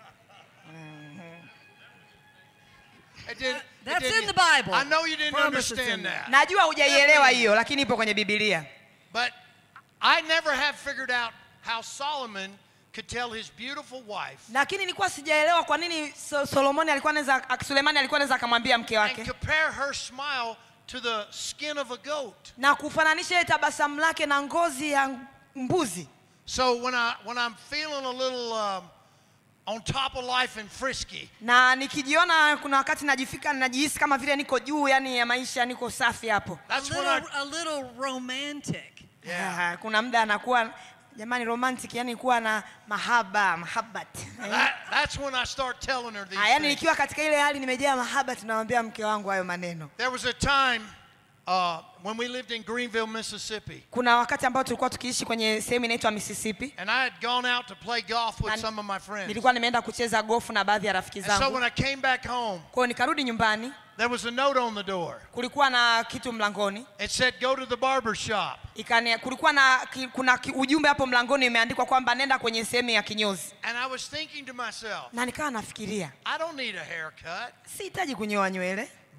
It didn't- it That's didn't- in the Bible. I know you didn't Promise it's in understand there. that. najua hujaielewa hiyo lakini ipo kwenye bibilia But I never have figured out how Solomon could tell his beautiful wife lakini nilikuwa sijaelewa kwa nini so, solomoni alikuwa anaweza ak- sulemani alikuwa anaweza akamwambia mke and wake compare her smile to the skin of a goat. na kufananisha ile tabasamu lake na ngozi ya mbuzi So when I when I'm feeling a little um, on top of life and frisky, na nikijiona kuna wakati najifika najihisi kama vile niko juu yani ya maisha niko safi hapo A that's when little, I a little romantic. yeah. kuna muda anakuwa jamani romantic yani kuwa na mahaba mahabat that, that's when I start telling her these Ah, yani things. nikiwa katika ile hali nimejaa mahaba tunamwambia mke wangu hayo maneno There was a time uh, when we lived in Greenville, Mississippi, kuna wakati ambao tulikuwa tukiishi kwenye sehemu inaitwa mississippi and I had gone out to play golf with And some of my friends. nilikuwa nimeenda kucheza gofu na baadhi ya rafiki And so zangu when I came back home, kwao nikarudi nyumbani there was a note on the door. kulikuwa na kitu mlangoni It said, "Go to the barber shop." Ikani, kulikuwa na ki, kuna ki, ujumbe hapo mlangoni imeandikwa kwamba nenda kwenye sehemu ya kinyozi And I was thinking to myself, na nikawa nafikiria I don't need a haircut, sihitaji kunyoa nywele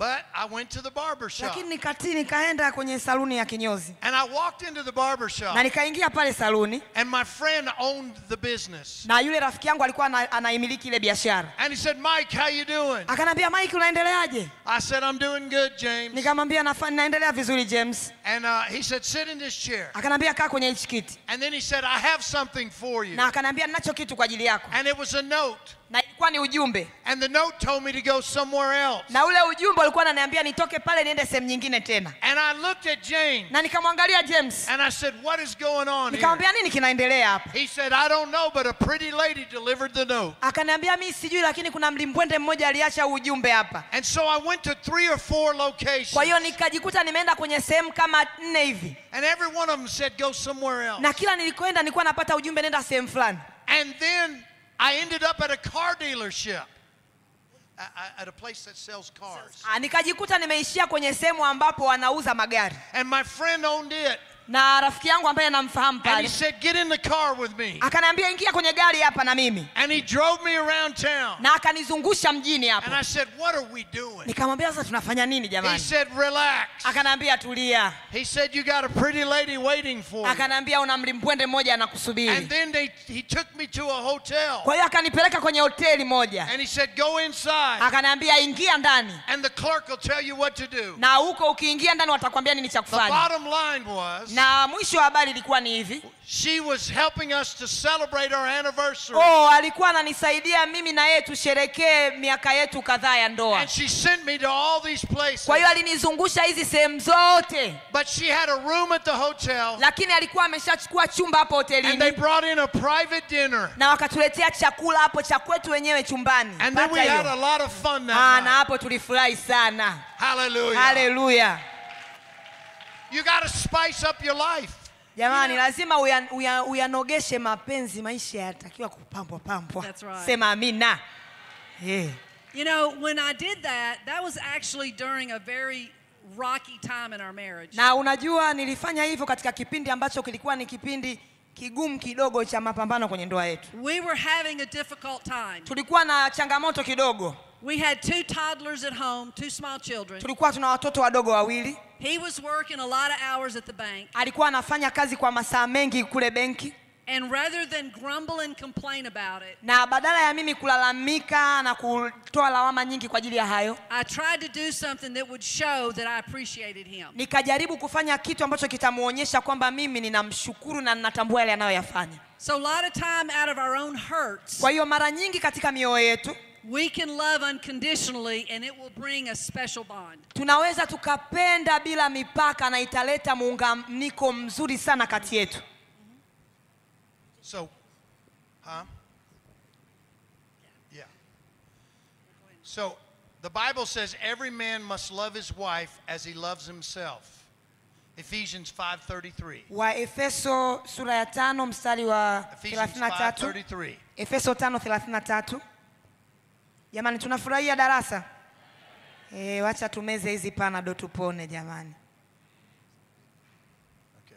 But I went to the barber shop. lakini nikati nikaenda kwenye saluni ya kinyozi And I walked into the barber shop. na nikaingia pale saluni And my friend owned the business. na yule rafiki yangu alikuwa ana- anaimiliki ile biashara And he said, Mike, how you doing? akanambia mike unaendeleaje I said, I'm doing good, James. nikamwambia "Nafa- naendelea vizuri james And uh, he said, sit in this chair. akanambia kaa kwenye hichi kiti And then he said, I have something for you. na akanambia ninacho kitu kwa ajili yako And it was a note. na ilikuwa ni ujumbe And the note told me to go somewhere else. na ule ujumbe ulikuwa unaniambia nitoke pale niende sehemu nyingine tena And I looked at James na nikamwangalia james and I said, What is going on here? nikamwambia nini kinaendelea hapa He said, I don't know, but a pretty lady delivered the note. akaniambia mi sijui lakini kuna mlimbwende mmoja aliacha ujumbe hapa And so I went to three or four locations. kwa hiyo nikajikuta nimeenda kwenye sehemu kama nne hivi And every one of them said, Go somewhere else. na kila nilikoenda nilikuwa napata ujumbe nenda sehemu fulani And then I ended up at a car dealership, A- a- at a place that sells cars. Ah, nikajikuta nimeishia kwenye sehemu ambapo wanauza magari And my friend owned it. na rafiki yangu ambaye namfahamu And he pale said, Get in the car with me. akaniambia ingia kwenye gari hapa na mimi And he drove me around town. na akanizungusha mjini And hapo I said, What are we doing? nikamwambia sasa tunafanya nini He jamani said, Relax. akaniambia tulia He said, You got a pretty lady waiting for you. akaniambia una mlimbwende mmoja And anakusubiri then they, he took me to a hotel. kwa hiyo akanipeleka kwenye hoteli moja And he said, Go inside. akaniambia ingia ndani And the clerk will tell you what to do. na huko ukiingia ndani watakwambia nini cha The kufanya bottom line was, na mwisho wa habari ilikuwa ni hivi she was helping us to celebrate our anniversary. oh alikuwa ananisaidia mimi na yeye tusherekee miaka yetu kadhaa ya ndoa And she sent me to all these places. kwa hiyo alinizungusha hizi sehemu zote But she had a room at the hotel. lakini alikuwa ameshachukua chumba hapo And they hotelini brought in a private dinner. na wakatuletea chakula hapo cha kwetu wenyewe chumbani And then we Pata had hiyo. a lot of fun Ah, that na night. hapo tulifurahi sana Hallelujah. haleluya You got to spice up your life. jamani lazima uya- uya- uyanogeshe mapenzi maisha yanatakiwa kupambwa pambwa That's right. sema amina yeah. You know, when I did that, that was actually during a very rocky time in our marriage. na unajua nilifanya hivyo katika kipindi ambacho kilikuwa ni kipindi kigumu kidogo cha mapambano kwenye ndoa yetu We were having a difficult time. tulikuwa na changamoto kidogo We had two toddlers at home, two small children. tulikuwa tuna watoto wadogo wawili He was working a lot of hours at the bank. alikuwa anafanya kazi kwa masaa mengi kule benki And rather than grumble and complain about it, na badala ya mimi kulalamika na kutoa lawama nyingi kwa ajili ya hayo I tried to do something that would show that I appreciated him. nikajaribu kufanya kitu ambacho kitamuonyesha kwamba mimi ninamshukuru na ninatambua yale anayoyafanya So, a lot of time out of our own hurts, kwa hiyo mara nyingi katika mioyo yetu we can love unconditionally and it will bring a special bond. tunaweza tukapenda bila mipaka na italeta muunganiko mzuri sana kati yetu So, huh? Yeah. So, the Bible says every man must love his wife as he loves himself. Ephesians 5:33. waefeso sura ya tano mstari wa Ephesians 33 5:33. efeso 5:33 jamani tunafurahia darasa e, wacha tumeze hizi panado tupone jamani Okay.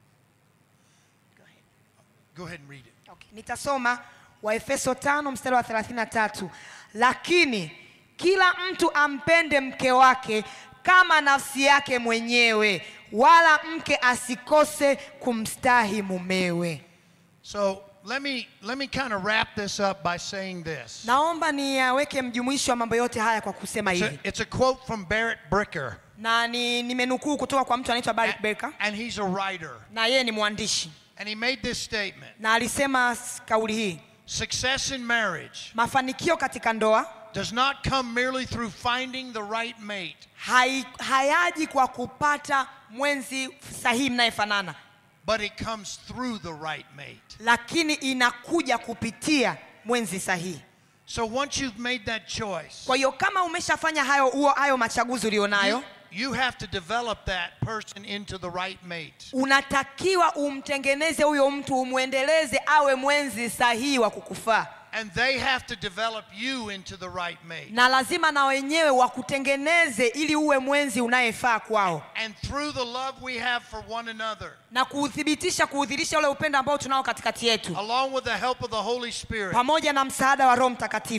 Go ahead and read it. okay. nitasoma waefeso tano mstari wa 33 lakini kila mtu ampende mke wake kama nafsi yake mwenyewe wala mke asikose kumstahi mumewe So, let me let me kind of wrap this up by saying this. naomba niyaweke mjumuisho wa mambo yote haya kwa kusema It's a, hivi it's a quote from Barrett Bricker. na ni nimenukuu kutoka kwa mtu anaitwa Barrett Becker And he's a writer. na yeye ni mwandishi And he made this statement. na alisema s- kauli hii Success in marriage mafanikio katika ndoa does not come merely through finding the right mate, hai, hayaji kwa kupata mwenzi sahihi mnayefanana but it comes through the right mate. lakini inakuja kupitia mwenzi sahihi So once you've made that choice, kwa hiyo kama umeshafanya hayo huo hayo machaguzi ulionayo you, you have to develop that person into the right mate. unatakiwa umtengeneze huyo mtu umwendeleze awe mwenzi sahihi wa kukufaa And they have to develop you into the right mate. na lazima na wenyewe wakutengeneze ili uwe mwenzi unayefaa kwao And through the love we have for one another, na kuuthibitisha kuudhirisha ule upendo ambao tunao katikati yetu along with the help of the Holy Spirit, pamoja na msaada wa roho mtakatifu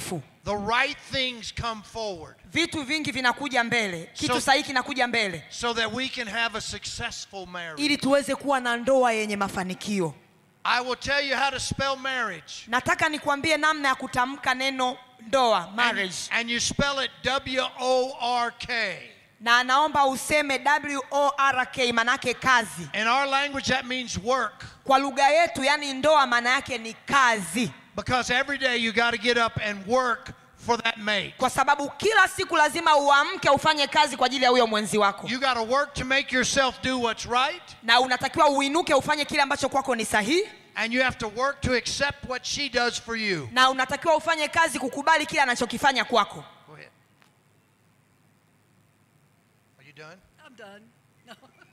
the right things come forward vitu vingi vinakuja mbele kitu So- sahihi kinakuja mbele so that we can have a successful marriage. ili tuweze kuwa na ndoa yenye mafanikio I will tell you how to spell marriage. nataka nikuambie namna ya kutamka neno ndoa And, marriage and you spell it W O R K. na naomba useme work manake kazi In our language, that means work. kwa lugha yetu yani ndoa maana yake ni kazi Because every day you got to get up and work for that mate. kwa sababu kila siku lazima uamke ufanye kazi kwa ajili ya huyo mwenzi wako You got to work to make yourself do what's right, na unatakiwa uinuke ufanye kile ambacho kwako ni sahihi and you have to work to accept what she does for you. na unatakiwa ufanye kazi kukubali kile anachokifanya kwako Go ahead. Are you done? I'm done. No.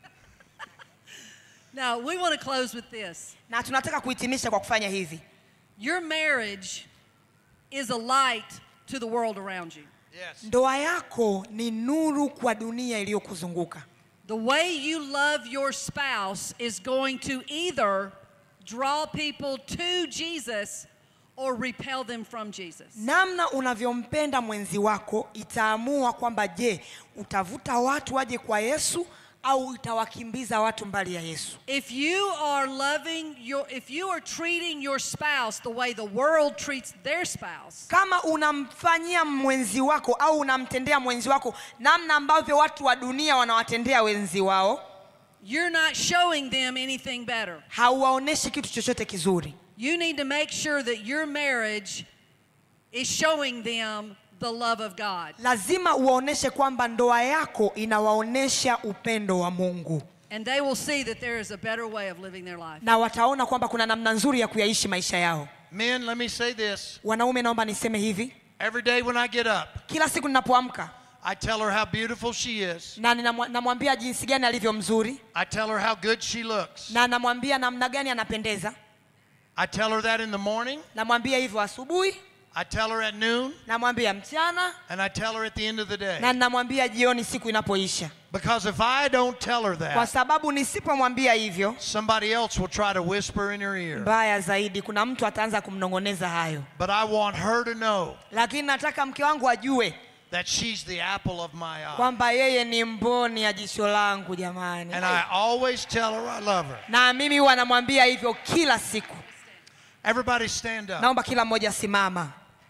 now, we want to close with this. na tunataka kuhitimisha kwa kufanya hivi Your marriage is a light to the world around you. Yes. ndoa yako ni nuru kwa dunia iliyokuzunguka The way you love your spouse is going to either draw people to Jesus or repel them from Jesus. namna unavyompenda mwenzi wako itaamua kwamba je utavuta watu waje kwa yesu au utawakimbiza watu mbali ya yesu If you are loving your if you are treating your spouse the way the world treats their spouse, kama unamfanyia mwenzi wako au unamtendea mwenzi wako namna ambavyo watu wa dunia wanawatendea wenzi wao you're not showing them anything better. hauwaoneshi kitu chochote kizuri You need to make sure that your marriage is showing them the love of God. lazima uwaoneshe kwamba ndoa yako inawaonesha upendo wa mungu And they will see that there is a better way of living their life. na wataona kwamba kuna namna nzuri ya kuyaishi maisha yao Men, let me say this. wanaume naomba niseme hivi Every day when I get up, kila siku ninapoamka I tell her how beautiful she is. na ninamwa- namwambia jinsi gani alivyo mzuri I tell her how good she looks. na namwambia namna gani anapendeza I tell her that in the morning. namwambia hivyo asubuhi I tell her at noon. namwambia mchana And I tell her at the end of the day. na ninamwambia jioni siku inapoisha Because if I don't tell her kwa that, sababu nisipomwambia hivyo somebody else will try to whisper in her ear. mbaya zaidi kuna mtu ataanza kumnong'oneza hayo But I want her to know lakini nataka mke wangu ajue that she's the apple of my eye. kwamba yeye ni mboni ya jicho langu jamani And I always tell her I love her. na mimi huwa namwambia hivyo kila siku Everybody stand up. naomba kila mmoja simama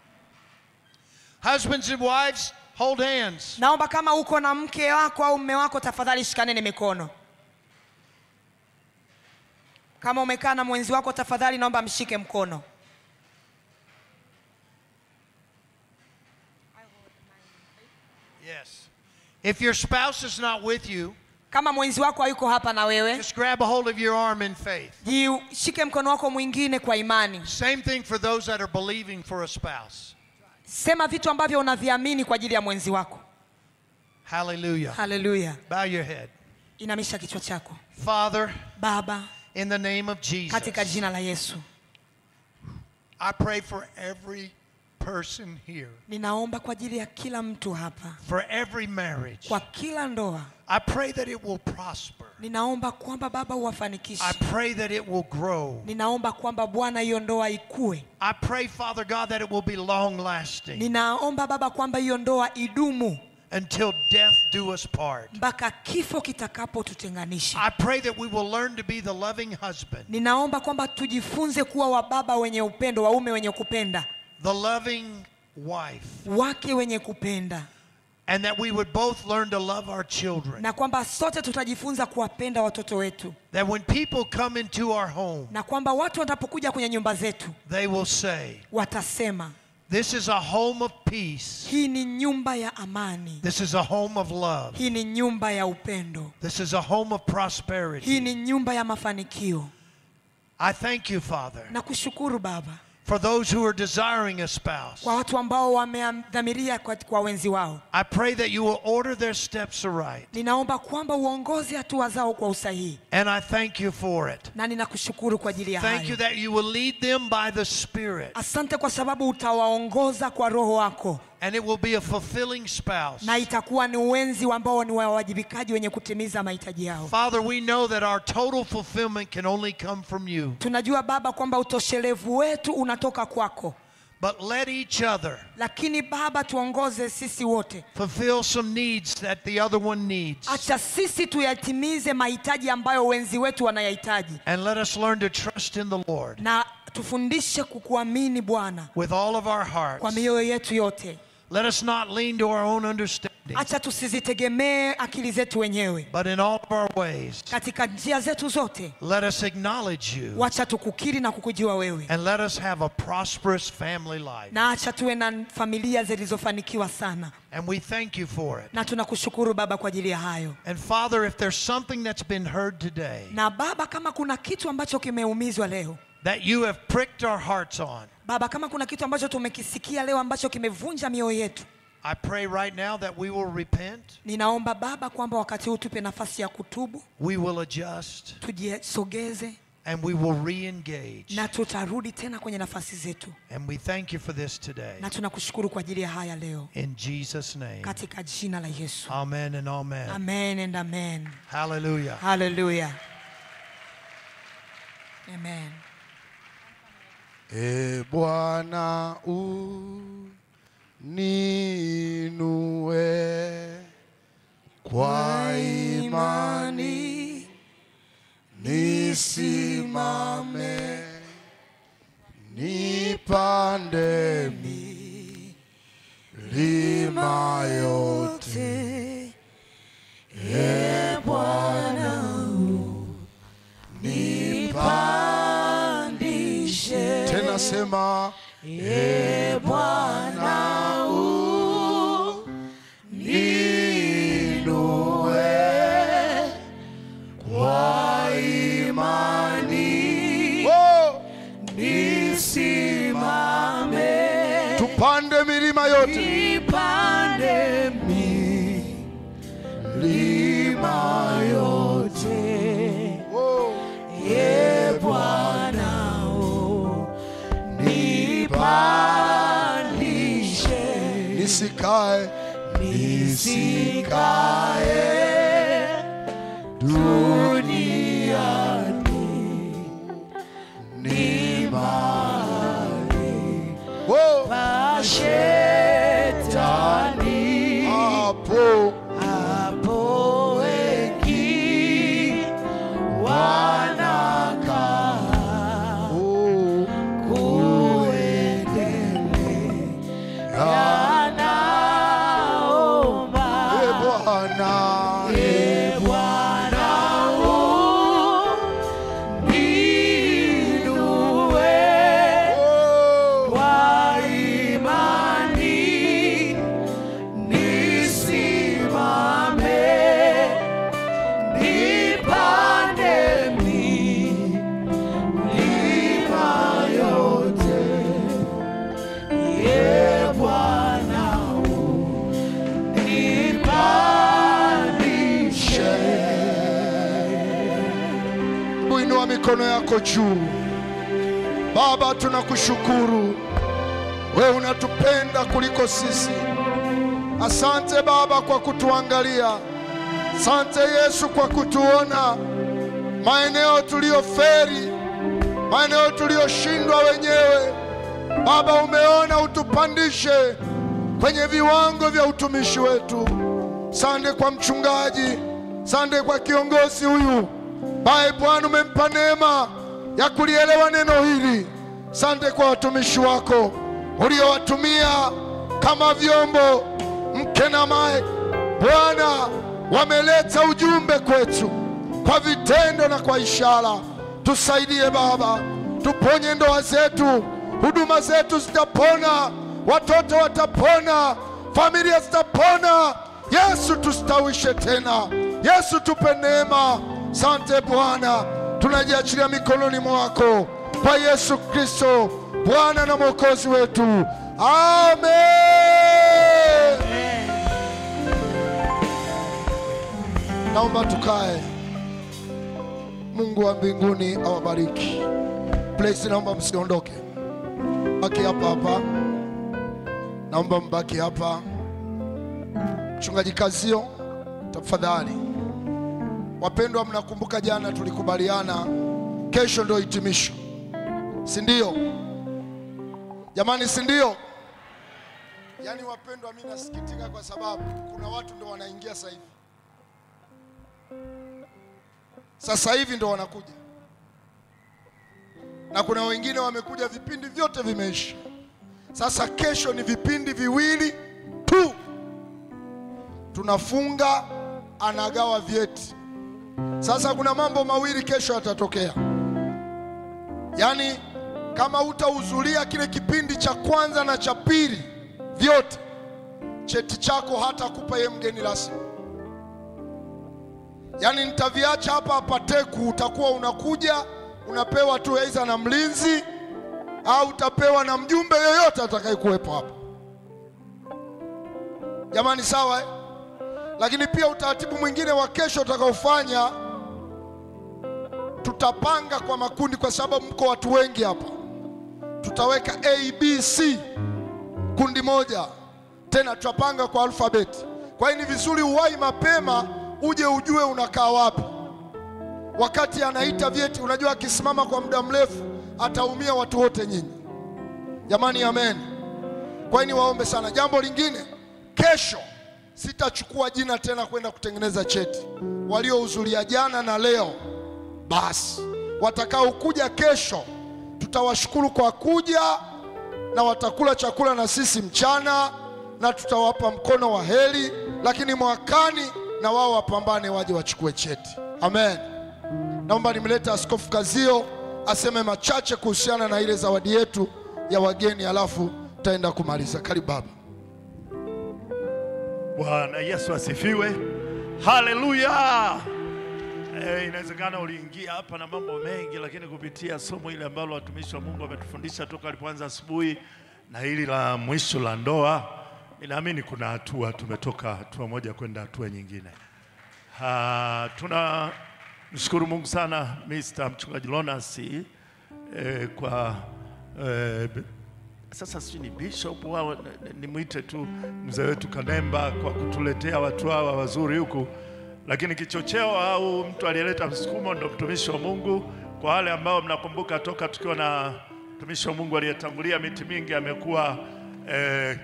Husbands and wives, hold hands. naomba kama uko na mke wako au mme wako tafadhali shikaneni mikono kama umekaa na mwenzi wako tafadhali naomba mshike mkono Yes. If your spouse is not with you, kama mwenzi wako hayuko hapa na wewe just grab a hold of your arm in faith. jishike mkono wako mwingine kwa imani Same thing for those that are believing for a spouse. sema vitu ambavyo unaviamini kwa ajili ya mwenzi wako Hallelujah. haleluya Bow your head. inamisha kichwa chako Father, baba in the name of katika Jesus, jina la yesu I pray for every person here, ninaomba kwa ajili ya kila mtu hapa for every marriage. kwa kila ndoa I pray that it will prosper. ninaomba kwamba baba I uwafanikishe pray that it will grow. ninaomba kwamba bwana hiyo ndoa ikue I pray, Father God, that it will be long lasting ninaomba baba kwamba hiyo ndoa idumu until death do us part. mpaka kifo kitakapotutenganisha I pray that we will learn to be the loving husband, ninaomba kwamba tujifunze kuwa wababa wenye upendo waume wenye kupenda the loving wife, wake wenye kupenda and that we would both learn to love our children. na kwamba sote tutajifunza kuwapenda watoto wetu That when people come into our home, na kwamba watu watapokuja kwenye nyumba zetu they will say, watasema This is a home of peace. hii ni nyumba ya amani This is a home of love. hii ni nyumba ya upendo This is a home of hii prosperity. ni nyumba ya mafanikio I thank you, Father, na kushukuru baba for those who are desiring a spouse. kwa watu ambao wamedhamiria kwa, kwa wenzi wao I pray that you will order their steps aright. ninaomba kwamba uongoze hatua zao kwa usahihi And I thank you for it. na ninakushukuru kwa ajili ya Thank you hayo that you will lead them by the Spirit. asante kwa sababu utawaongoza kwa roho wako And it will be a fulfilling spouse. na itakuwa ni uwenzi ambao ni wawajibikaji wenye kutimiza mahitaji yao Father, we know that our total fulfillment can only come from you. tunajua baba kwamba utoshelevu wetu unatoka kwako but let each other lakini baba tuongoze sisi wote fulfill some needs that the other one needs. acha sisi tuyatimize mahitaji ambayo wenzi wetu wanayahitaji And let us learn to trust in the Lord na tufundishe kukuamini bwana with all of our kwa hearts. mioyo yetu yote Let us not lean to our own understanding, acha tusizitegemee akili zetu wenyewe but in all of our ways, katika njia zetu zote let us acknowledge you wacha tukukiri na kukujua wewe and let us have a prosperous family life. na acha tuwe na familia zilizofanikiwa sana And we thank you for it. na tunakushukuru baba kwa ajili ya hayo And Father, if there's something that's been heard today na baba kama kuna kitu ambacho kimeumizwa leo that you have pricked our hearts on, baba kama kuna kitu ambacho tumekisikia leo ambacho kimevunja mioyo yetu I pray right now that we will repent, ninaomba baba kwamba wakati huu tupe nafasi ya kutubu we will adjust, tujisogeze and we will re engage. na tutarudi tena kwenye nafasi zetu And we thank you for this today. na tunakushukuru kwa ajili ya haya leo In Jesus' name. katika jina la yesu Amen and amen. amen and amen Hallelujah. haleluya amen E Bwana uninue kwa imani nisimame nipande milima yote e Bwana nipandishe tena sema e Bwana uninue kwa imani oh, nisimame tupande milima yote Ipande milima yote, oh. e Bwana, oh, nipandishe nisikae nisikae duniani, ni mahali oh. pa shetani. hapo hapo wengi wanakaa oh. kuendelea naomba e Bwana e Bwana uninue oh. kwa imani nisimame nipande milima yote ye Bwana unipandishe Hebu inua mikono yako juu. Baba, tunakushukuru wewe, unatupenda kuliko sisi. Asante Baba kwa kutuangalia. Asante Yesu kwa kutuona maeneo tuliyoferi, maeneo tuliyoshindwa wenyewe. Baba, umeona utupandishe kwenye viwango vya utumishi wetu. Sande kwa mchungaji, sande kwa kiongozi huyu baye Bwana umempa neema ya kulielewa neno hili. Sante kwa watumishi wako uliowatumia kama vyombo, mke na mae. Bwana, wameleta ujumbe kwetu kwa vitendo na kwa ishara. Tusaidie Baba, tuponye ndoa zetu, huduma zetu zitapona, watoto watapona, familia zitapona. Yesu, tustawishe tena. Yesu, tupe neema. Sante Bwana, tunajiachilia mikononi mwako kwa Yesu Kristo, Bwana na Mwokozi wetu. Amen. Naomba tukae. Mungu wa mbinguni awabariki. Place, naomba msiondoke, baki hapa hapa, naomba mbaki hapa. Mchungaji Kazio, tafadhali. Wapendwa, mnakumbuka jana tulikubaliana kesho ndio hitimisho, si ndio? Jamani, si ndio? Yaani wapendwa, mimi nasikitika kwa sababu kuna watu ndio wanaingia sasa hivi, sasa hivi ndio wanakuja, na kuna wengine wamekuja vipindi vyote vimeisha. Sasa kesho ni vipindi viwili tu, tunafunga, anagawa vyeti. Sasa kuna mambo mawili kesho yatatokea, yaani kama utahudhuria kile kipindi cha kwanza na cha pili vyote, cheti chako hata kupa ye mgeni rasmi. Yaani nitaviacha hapa hapa Teku, utakuwa unakuja unapewa tu aidha na mlinzi au utapewa na mjumbe yoyote atakayekuwepo hapa. Jamani, sawa eh? Lakini pia utaratibu mwingine wa kesho utakaofanya, tutapanga kwa makundi, kwa sababu mko watu wengi hapa. Tutaweka ABC kundi moja, tena tutapanga kwa alfabeti. Kwa hiyo ni vizuri uwahi mapema, uje ujue unakaa wapi. Wakati anaita vyeti, unajua akisimama kwa muda mrefu ataumia watu wote nyinyi. Jamani, amen. Kwa hiyo niwaombe sana. Jambo lingine, kesho sitachukua jina tena kwenda kutengeneza cheti. Waliohudhuria jana na leo, basi watakaokuja kesho tutawashukuru kwa kuja na watakula chakula na sisi mchana na tutawapa mkono wa heri, lakini mwakani na wao wapambane waje wachukue cheti. Amen. Naomba nimlete Askofu Kazio aseme machache kuhusiana na ile zawadi yetu ya wageni, alafu taenda kumaliza. Karibu baba. Bwana Yesu asifiwe, haleluya. Eh, inawezekana uliingia hapa na mambo mengi, lakini kupitia somo ile ambalo watumishi wa Mungu wametufundisha toka alipoanza asubuhi na hili la mwisho la ndoa, ninaamini kuna hatua, tumetoka hatua moja kwenda hatua nyingine. Ah, tuna mshukuru Mungu sana Mr. Mchungaji Lonas eh, kwa eh, sasa sijui ni bishop au nimwite tu mzee wetu Kanemba kwa kutuletea watu hawa wazuri huku, lakini kichocheo au mtu aliyeleta msukumo ndo mtumishi wa Mungu. Kwa wale ambao mnakumbuka toka tukiwa na mtumishi wa Mungu aliyetangulia miti mingi, amekuwa eh,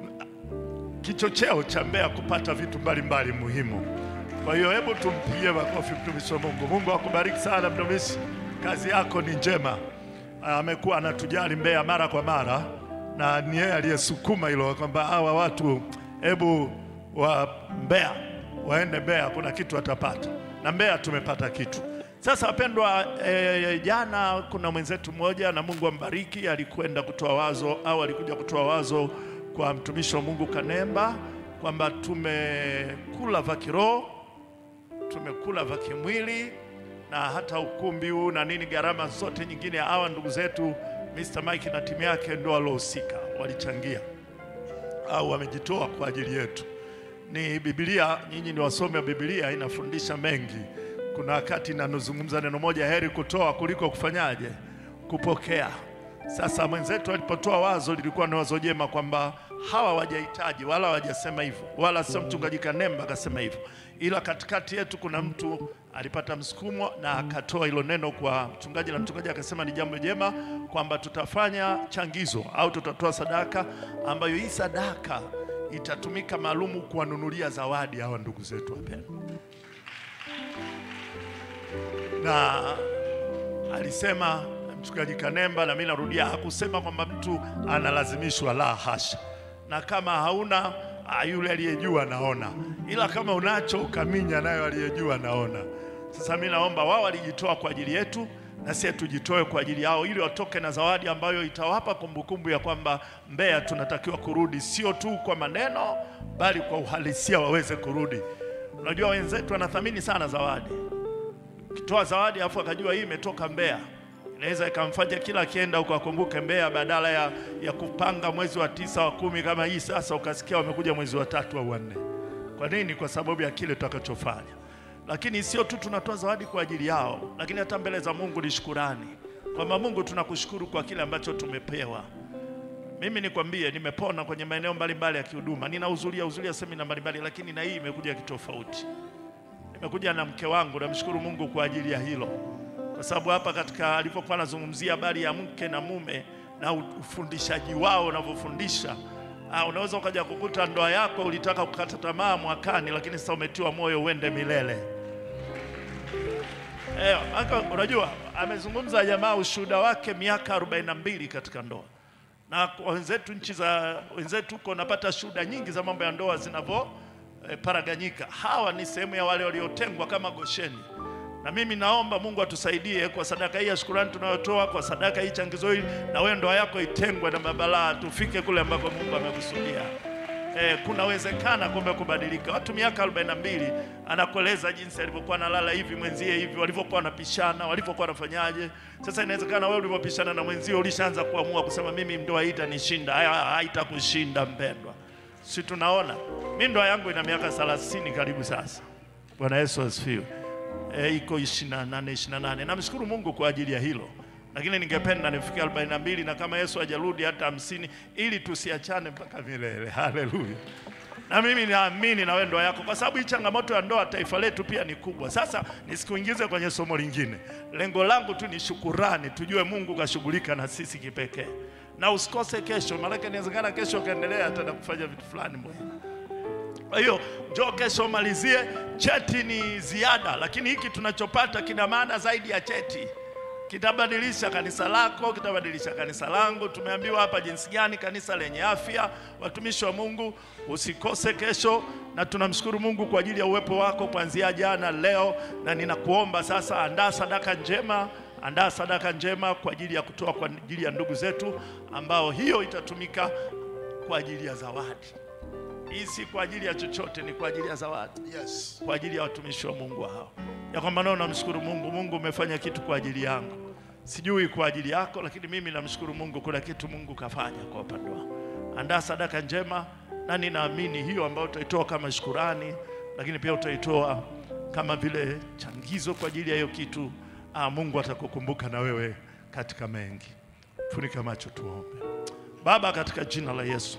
kichocheo cha Mbeya kupata vitu mbalimbali muhimu. Kwa hiyo hebu tumpigie makofi mtumishi wa Mungu. Mungu akubariki sana mtumishi, kazi yako ni njema. Amekuwa anatujali Mbeya mara kwa mara, na ni yeye aliyesukuma hilo kwamba hawa watu hebu wa Mbeya waende Mbeya, kuna kitu watapata, na Mbeya tumepata kitu. Sasa wapendwa, e, jana kuna mwenzetu mmoja na Mungu ambariki, alikwenda kutoa wazo au alikuja kutoa wazo kwa mtumishi wa Mungu Kanemba kwamba tumekula vya kiroho, tumekula vya kimwili na hata ukumbi huu na nini, gharama zote nyingine, hawa ndugu zetu Mr. Mike na timu yake ndio walohusika, walichangia au wamejitoa kwa ajili yetu. Ni Biblia, nyinyi ni wasomi wa Biblia, inafundisha mengi. Kuna wakati inazungumza neno moja, heri kutoa kuliko kufanyaje, kupokea. Sasa mwenzetu alipotoa wazo, lilikuwa ni wazo jema kwamba hawa hawajahitaji wala hawajasema hivyo, wala sio mchungaji Kanemba akasema hivyo, ila katikati yetu kuna mtu alipata msukumo na akatoa hilo neno kwa mchungaji, na mchungaji akasema ni jambo jema kwamba tutafanya changizo au tutatoa sadaka, ambayo hii sadaka itatumika maalumu kuwanunulia zawadi hawa ndugu zetu wapendwa na alisema mchungaji Kanemba, na mimi narudia, hakusema kwamba mtu analazimishwa, la hasha. Na kama hauna ah, yule aliyejua naona, ila kama unacho ukaminya nayo aliyejua naona. Sasa mimi naomba wao walijitoa kwa ajili yetu, na sisi tujitoe kwa ajili yao, ili watoke na zawadi ambayo itawapa kumbukumbu ya kwamba Mbeya tunatakiwa kurudi, sio tu kwa maneno, bali kwa uhalisia waweze kurudi. Unajua wenzetu wanathamini sana zawadi ukitoa zawadi alafu akajua hii imetoka Mbeya, inaweza ikamfanya kila akienda huko akumbuke Mbeya, badala ya, ya kupanga mwezi wa tisa wa kumi kama hii sasa, ukasikia wamekuja mwezi wa tatu au wa nne. Kwa nini? Kwa sababu ya kile tutakachofanya. Lakini sio tu tunatoa zawadi kwa ajili yao, lakini hata mbele za Mungu ni shukurani, kwamba Mungu tunakushukuru kwa kile ambacho tumepewa. Mimi nikwambie, nimepona kwenye maeneo mbalimbali ya kihuduma, ninahudhuria hudhuria semina mbalimbali, lakini na hii imekuja kitofauti nimekuja na mke wangu, namshukuru Mungu kwa ajili ya hilo, kwa sababu hapa katika alipokuwa anazungumzia habari ya mke na mume, na u- ufundishaji wao unavyofundisha. Ah, unaweza ukaja kukuta ndoa yako ulitaka kukata tamaa mwakani, lakini sasa umetiwa moyo uende milele. Eh, aka, unajua amezungumza jamaa ushuhuda wake miaka 42 katika ndoa na kwa wenzetu nchi za wenzetu huko napata shuhuda nyingi za mambo ya ndoa zinavyo eh, paraganyika. Hawa ni sehemu ya wale waliotengwa kama Gosheni, na mimi naomba Mungu atusaidie kwa sadaka hii ya shukrani tunayotoa, kwa sadaka hii changizo hili, na wewe ndoa yako itengwe na mabalaa, tufike kule ambako Mungu amekusudia. Eh, kunawezekana kumbe kubadilika. Watu miaka 42 anakueleza jinsi alivyokuwa analala hivi mwenzie hivi, walivyokuwa wanapishana, walivyokuwa wanafanyaje. Sasa inawezekana wewe ulivyopishana na mwenzio ulishaanza kuamua kusema mimi ndoa hii itanishinda. Haya, Haitakushinda mpendwa, si tunaona mi ndoa yangu ina miaka 30 karibu sasa. Bwana Yesu asifiwe. E, iko 28 28. Namshukuru Mungu kwa ajili ya hilo, lakini ningependa nifike 42 na kama Yesu hajarudi hata hamsini, ili tusiachane mpaka milele. Haleluya. Na mimi naamini na wewe ndoa yako, kwa sababu hii changamoto ya ndoa taifa letu pia ni kubwa. Sasa nisikuingize kwenye somo lingine, lengo langu tu ni shukurani, tujue Mungu kashughulika na sisi kipekee, na usikose kesho, maanake inawezekana kesho ukaendelea hata na kufanya vitu fulani muhimu. Kwa hiyo njoo kesho malizie. Cheti ni ziada, lakini hiki tunachopata kina maana zaidi ya cheti. Kitabadilisha kanisa lako, kitabadilisha kanisa langu. Tumeambiwa hapa jinsi gani kanisa lenye afya. Watumishi wa Mungu, usikose kesho, na tunamshukuru Mungu kwa ajili ya uwepo wako kuanzia jana, leo, na ninakuomba sasa, andaa sadaka njema andaa sadaka njema kwa ajili ya kutoa kwa ajili ya ndugu zetu, ambao hiyo itatumika kwa ajili ya zawadi. Hii si kwa ajili ya chochote, ni kwa ajili ya zawadi, Yes. kwa ajili ya watumishi wa Mungu hao, ya kwamba nao namshukuru Mungu. Mungu umefanya kitu kwa ajili yangu, sijui kwa ajili yako, lakini mimi namshukuru Mungu, kuna kitu Mungu kafanya kwa upande wangu. Andaa sadaka njema, na ninaamini hiyo ambayo utaitoa kama shukurani, lakini pia utaitoa kama vile changizo kwa ajili ya hiyo kitu. Ah, Mungu atakukumbuka na wewe katika mengi. Funika macho tuombe. Baba, katika jina la Yesu,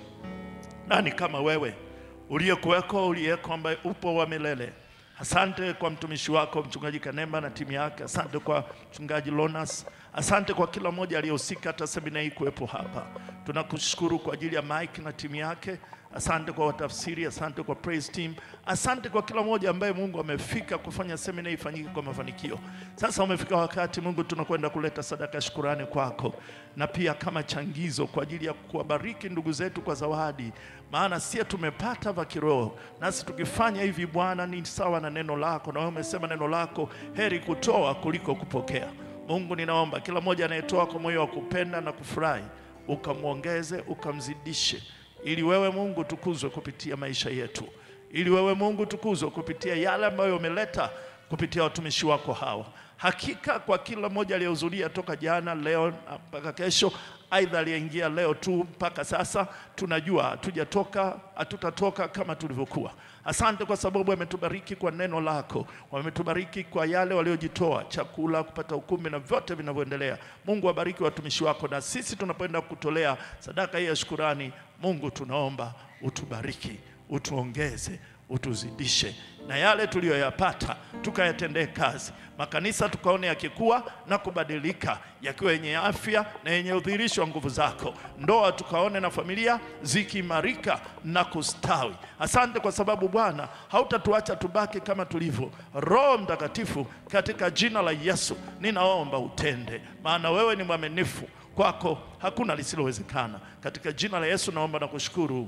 nani kama wewe uliyekuweko, uliyeko, ambaye upo wa milele. Asante kwa mtumishi wako mchungaji Kanemba na timu yake. Asante kwa mchungaji Lonas. Asante kwa kila mmoja aliyehusika hata semina hii kuwepo hapa. Tunakushukuru kwa ajili ya Mike na timu yake. Asante kwa watafsiri, asante kwa praise team, asante kwa kila mmoja ambaye Mungu amefika kufanya semina hii ifanyike kwa mafanikio. Sasa umefika wakati Mungu, tunakwenda kuleta sadaka ya shukurani kwako, na pia kama changizo kwa ajili ya kuwabariki ndugu zetu kwa zawadi, maana sie tumepata vya kiroho, nasi tukifanya hivi Bwana ni sawa na neno lako, na wewe umesema neno lako heri kutoa kuliko kupokea. Mungu, ninaomba kila mmoja anayetoa kwa moyo wa kupenda na kufurahi, ukamwongeze ukamzidishe ili wewe Mungu tukuzwe kupitia maisha yetu, ili wewe Mungu tukuzwe kupitia yale ambayo umeleta kupitia watumishi wako hawa. Hakika kwa kila mmoja aliyehudhuria toka jana, leo na mpaka kesho, aidha aliyeingia leo tu mpaka sasa, tunajua hatujatoka, hatutatoka kama tulivyokuwa. Asante kwa sababu wametubariki kwa neno lako, wametubariki kwa yale waliojitoa, chakula, kupata ukumbi na vyote vinavyoendelea. Mungu wabariki watumishi wako, na sisi tunapoenda kutolea sadaka hii ya shukurani, Mungu tunaomba utubariki, utuongeze, utuzidishe, na yale tuliyoyapata tukayatendee kazi, makanisa tukaone yakikua na kubadilika, yakiwa yenye afya na yenye udhihirisho wa nguvu zako, ndoa tukaone na familia zikiimarika na kustawi. Asante kwa sababu Bwana hautatuacha tubaki kama tulivyo. Roho Mtakatifu, katika jina la Yesu ninaomba utende, maana wewe ni mwaminifu kwako hakuna lisilowezekana. Katika jina la Yesu naomba na kushukuru,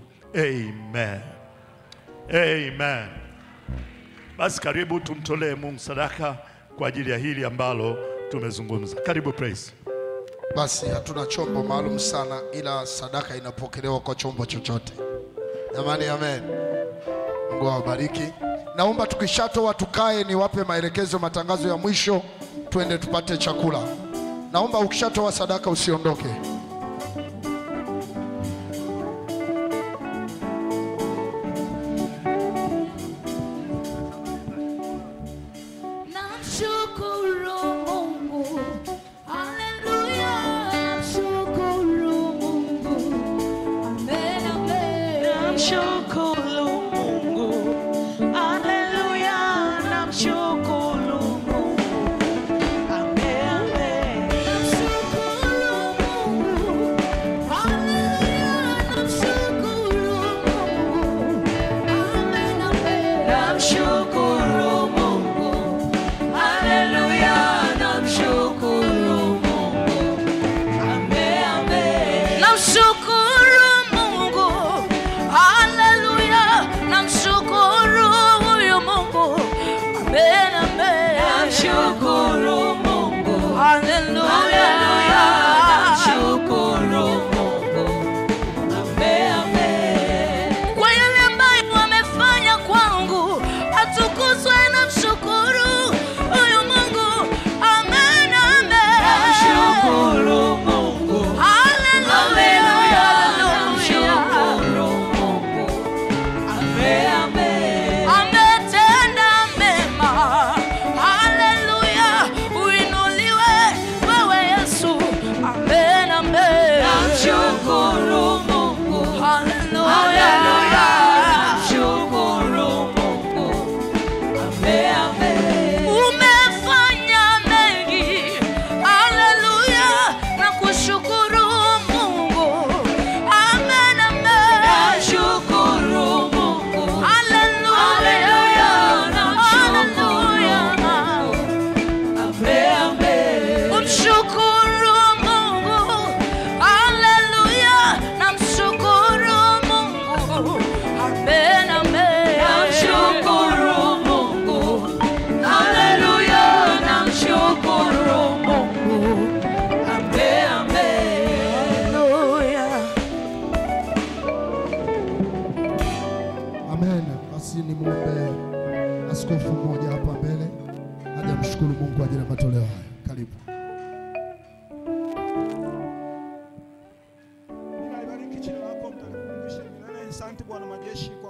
amen. Amen. Basi karibu tumtolee Mungu sadaka kwa ajili ya hili ambalo tumezungumza. Karibu praise. Basi hatuna chombo maalum sana, ila sadaka inapokelewa kwa chombo chochote. Jamani, amen. Mungu awabariki. Naomba tukishatoa tukae, niwape maelekezo, matangazo ya mwisho, twende tupate chakula. Naomba ukishatoa sadaka usiondoke. Namshukuru Mungu, haleluya, namshukuru Mungu, amen, amen. Namshukuru Mungu, haleluya, namshukuru Mungu, amen, amen. Namshukuru Mungu,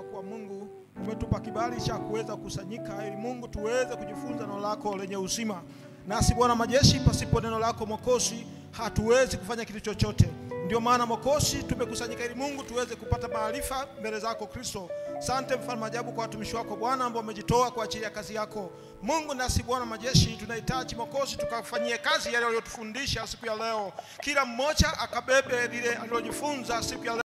kuwa Mungu umetupa kibali cha kuweza kukusanyika ili Mungu tuweze kujifunza neno lako lenye uzima. Nasi Bwana majeshi, pasipo neno lako Mwokozi hatuwezi kufanya kitu chochote. Ndio maana Mwokozi, tumekusanyika ili Mungu tuweze kupata maarifa mbele zako Kristo. Sante mfalme ajabu kwa watumishi wako Bwana ambao wamejitoa kwa ajili ya kazi yako Mungu. Nasi Bwana majeshi, tunahitaji Mwokozi tukafanyie kazi yale aliyotufundisha siku ya leo, kila mmoja akabebe lile alilojifunza siku ya leo.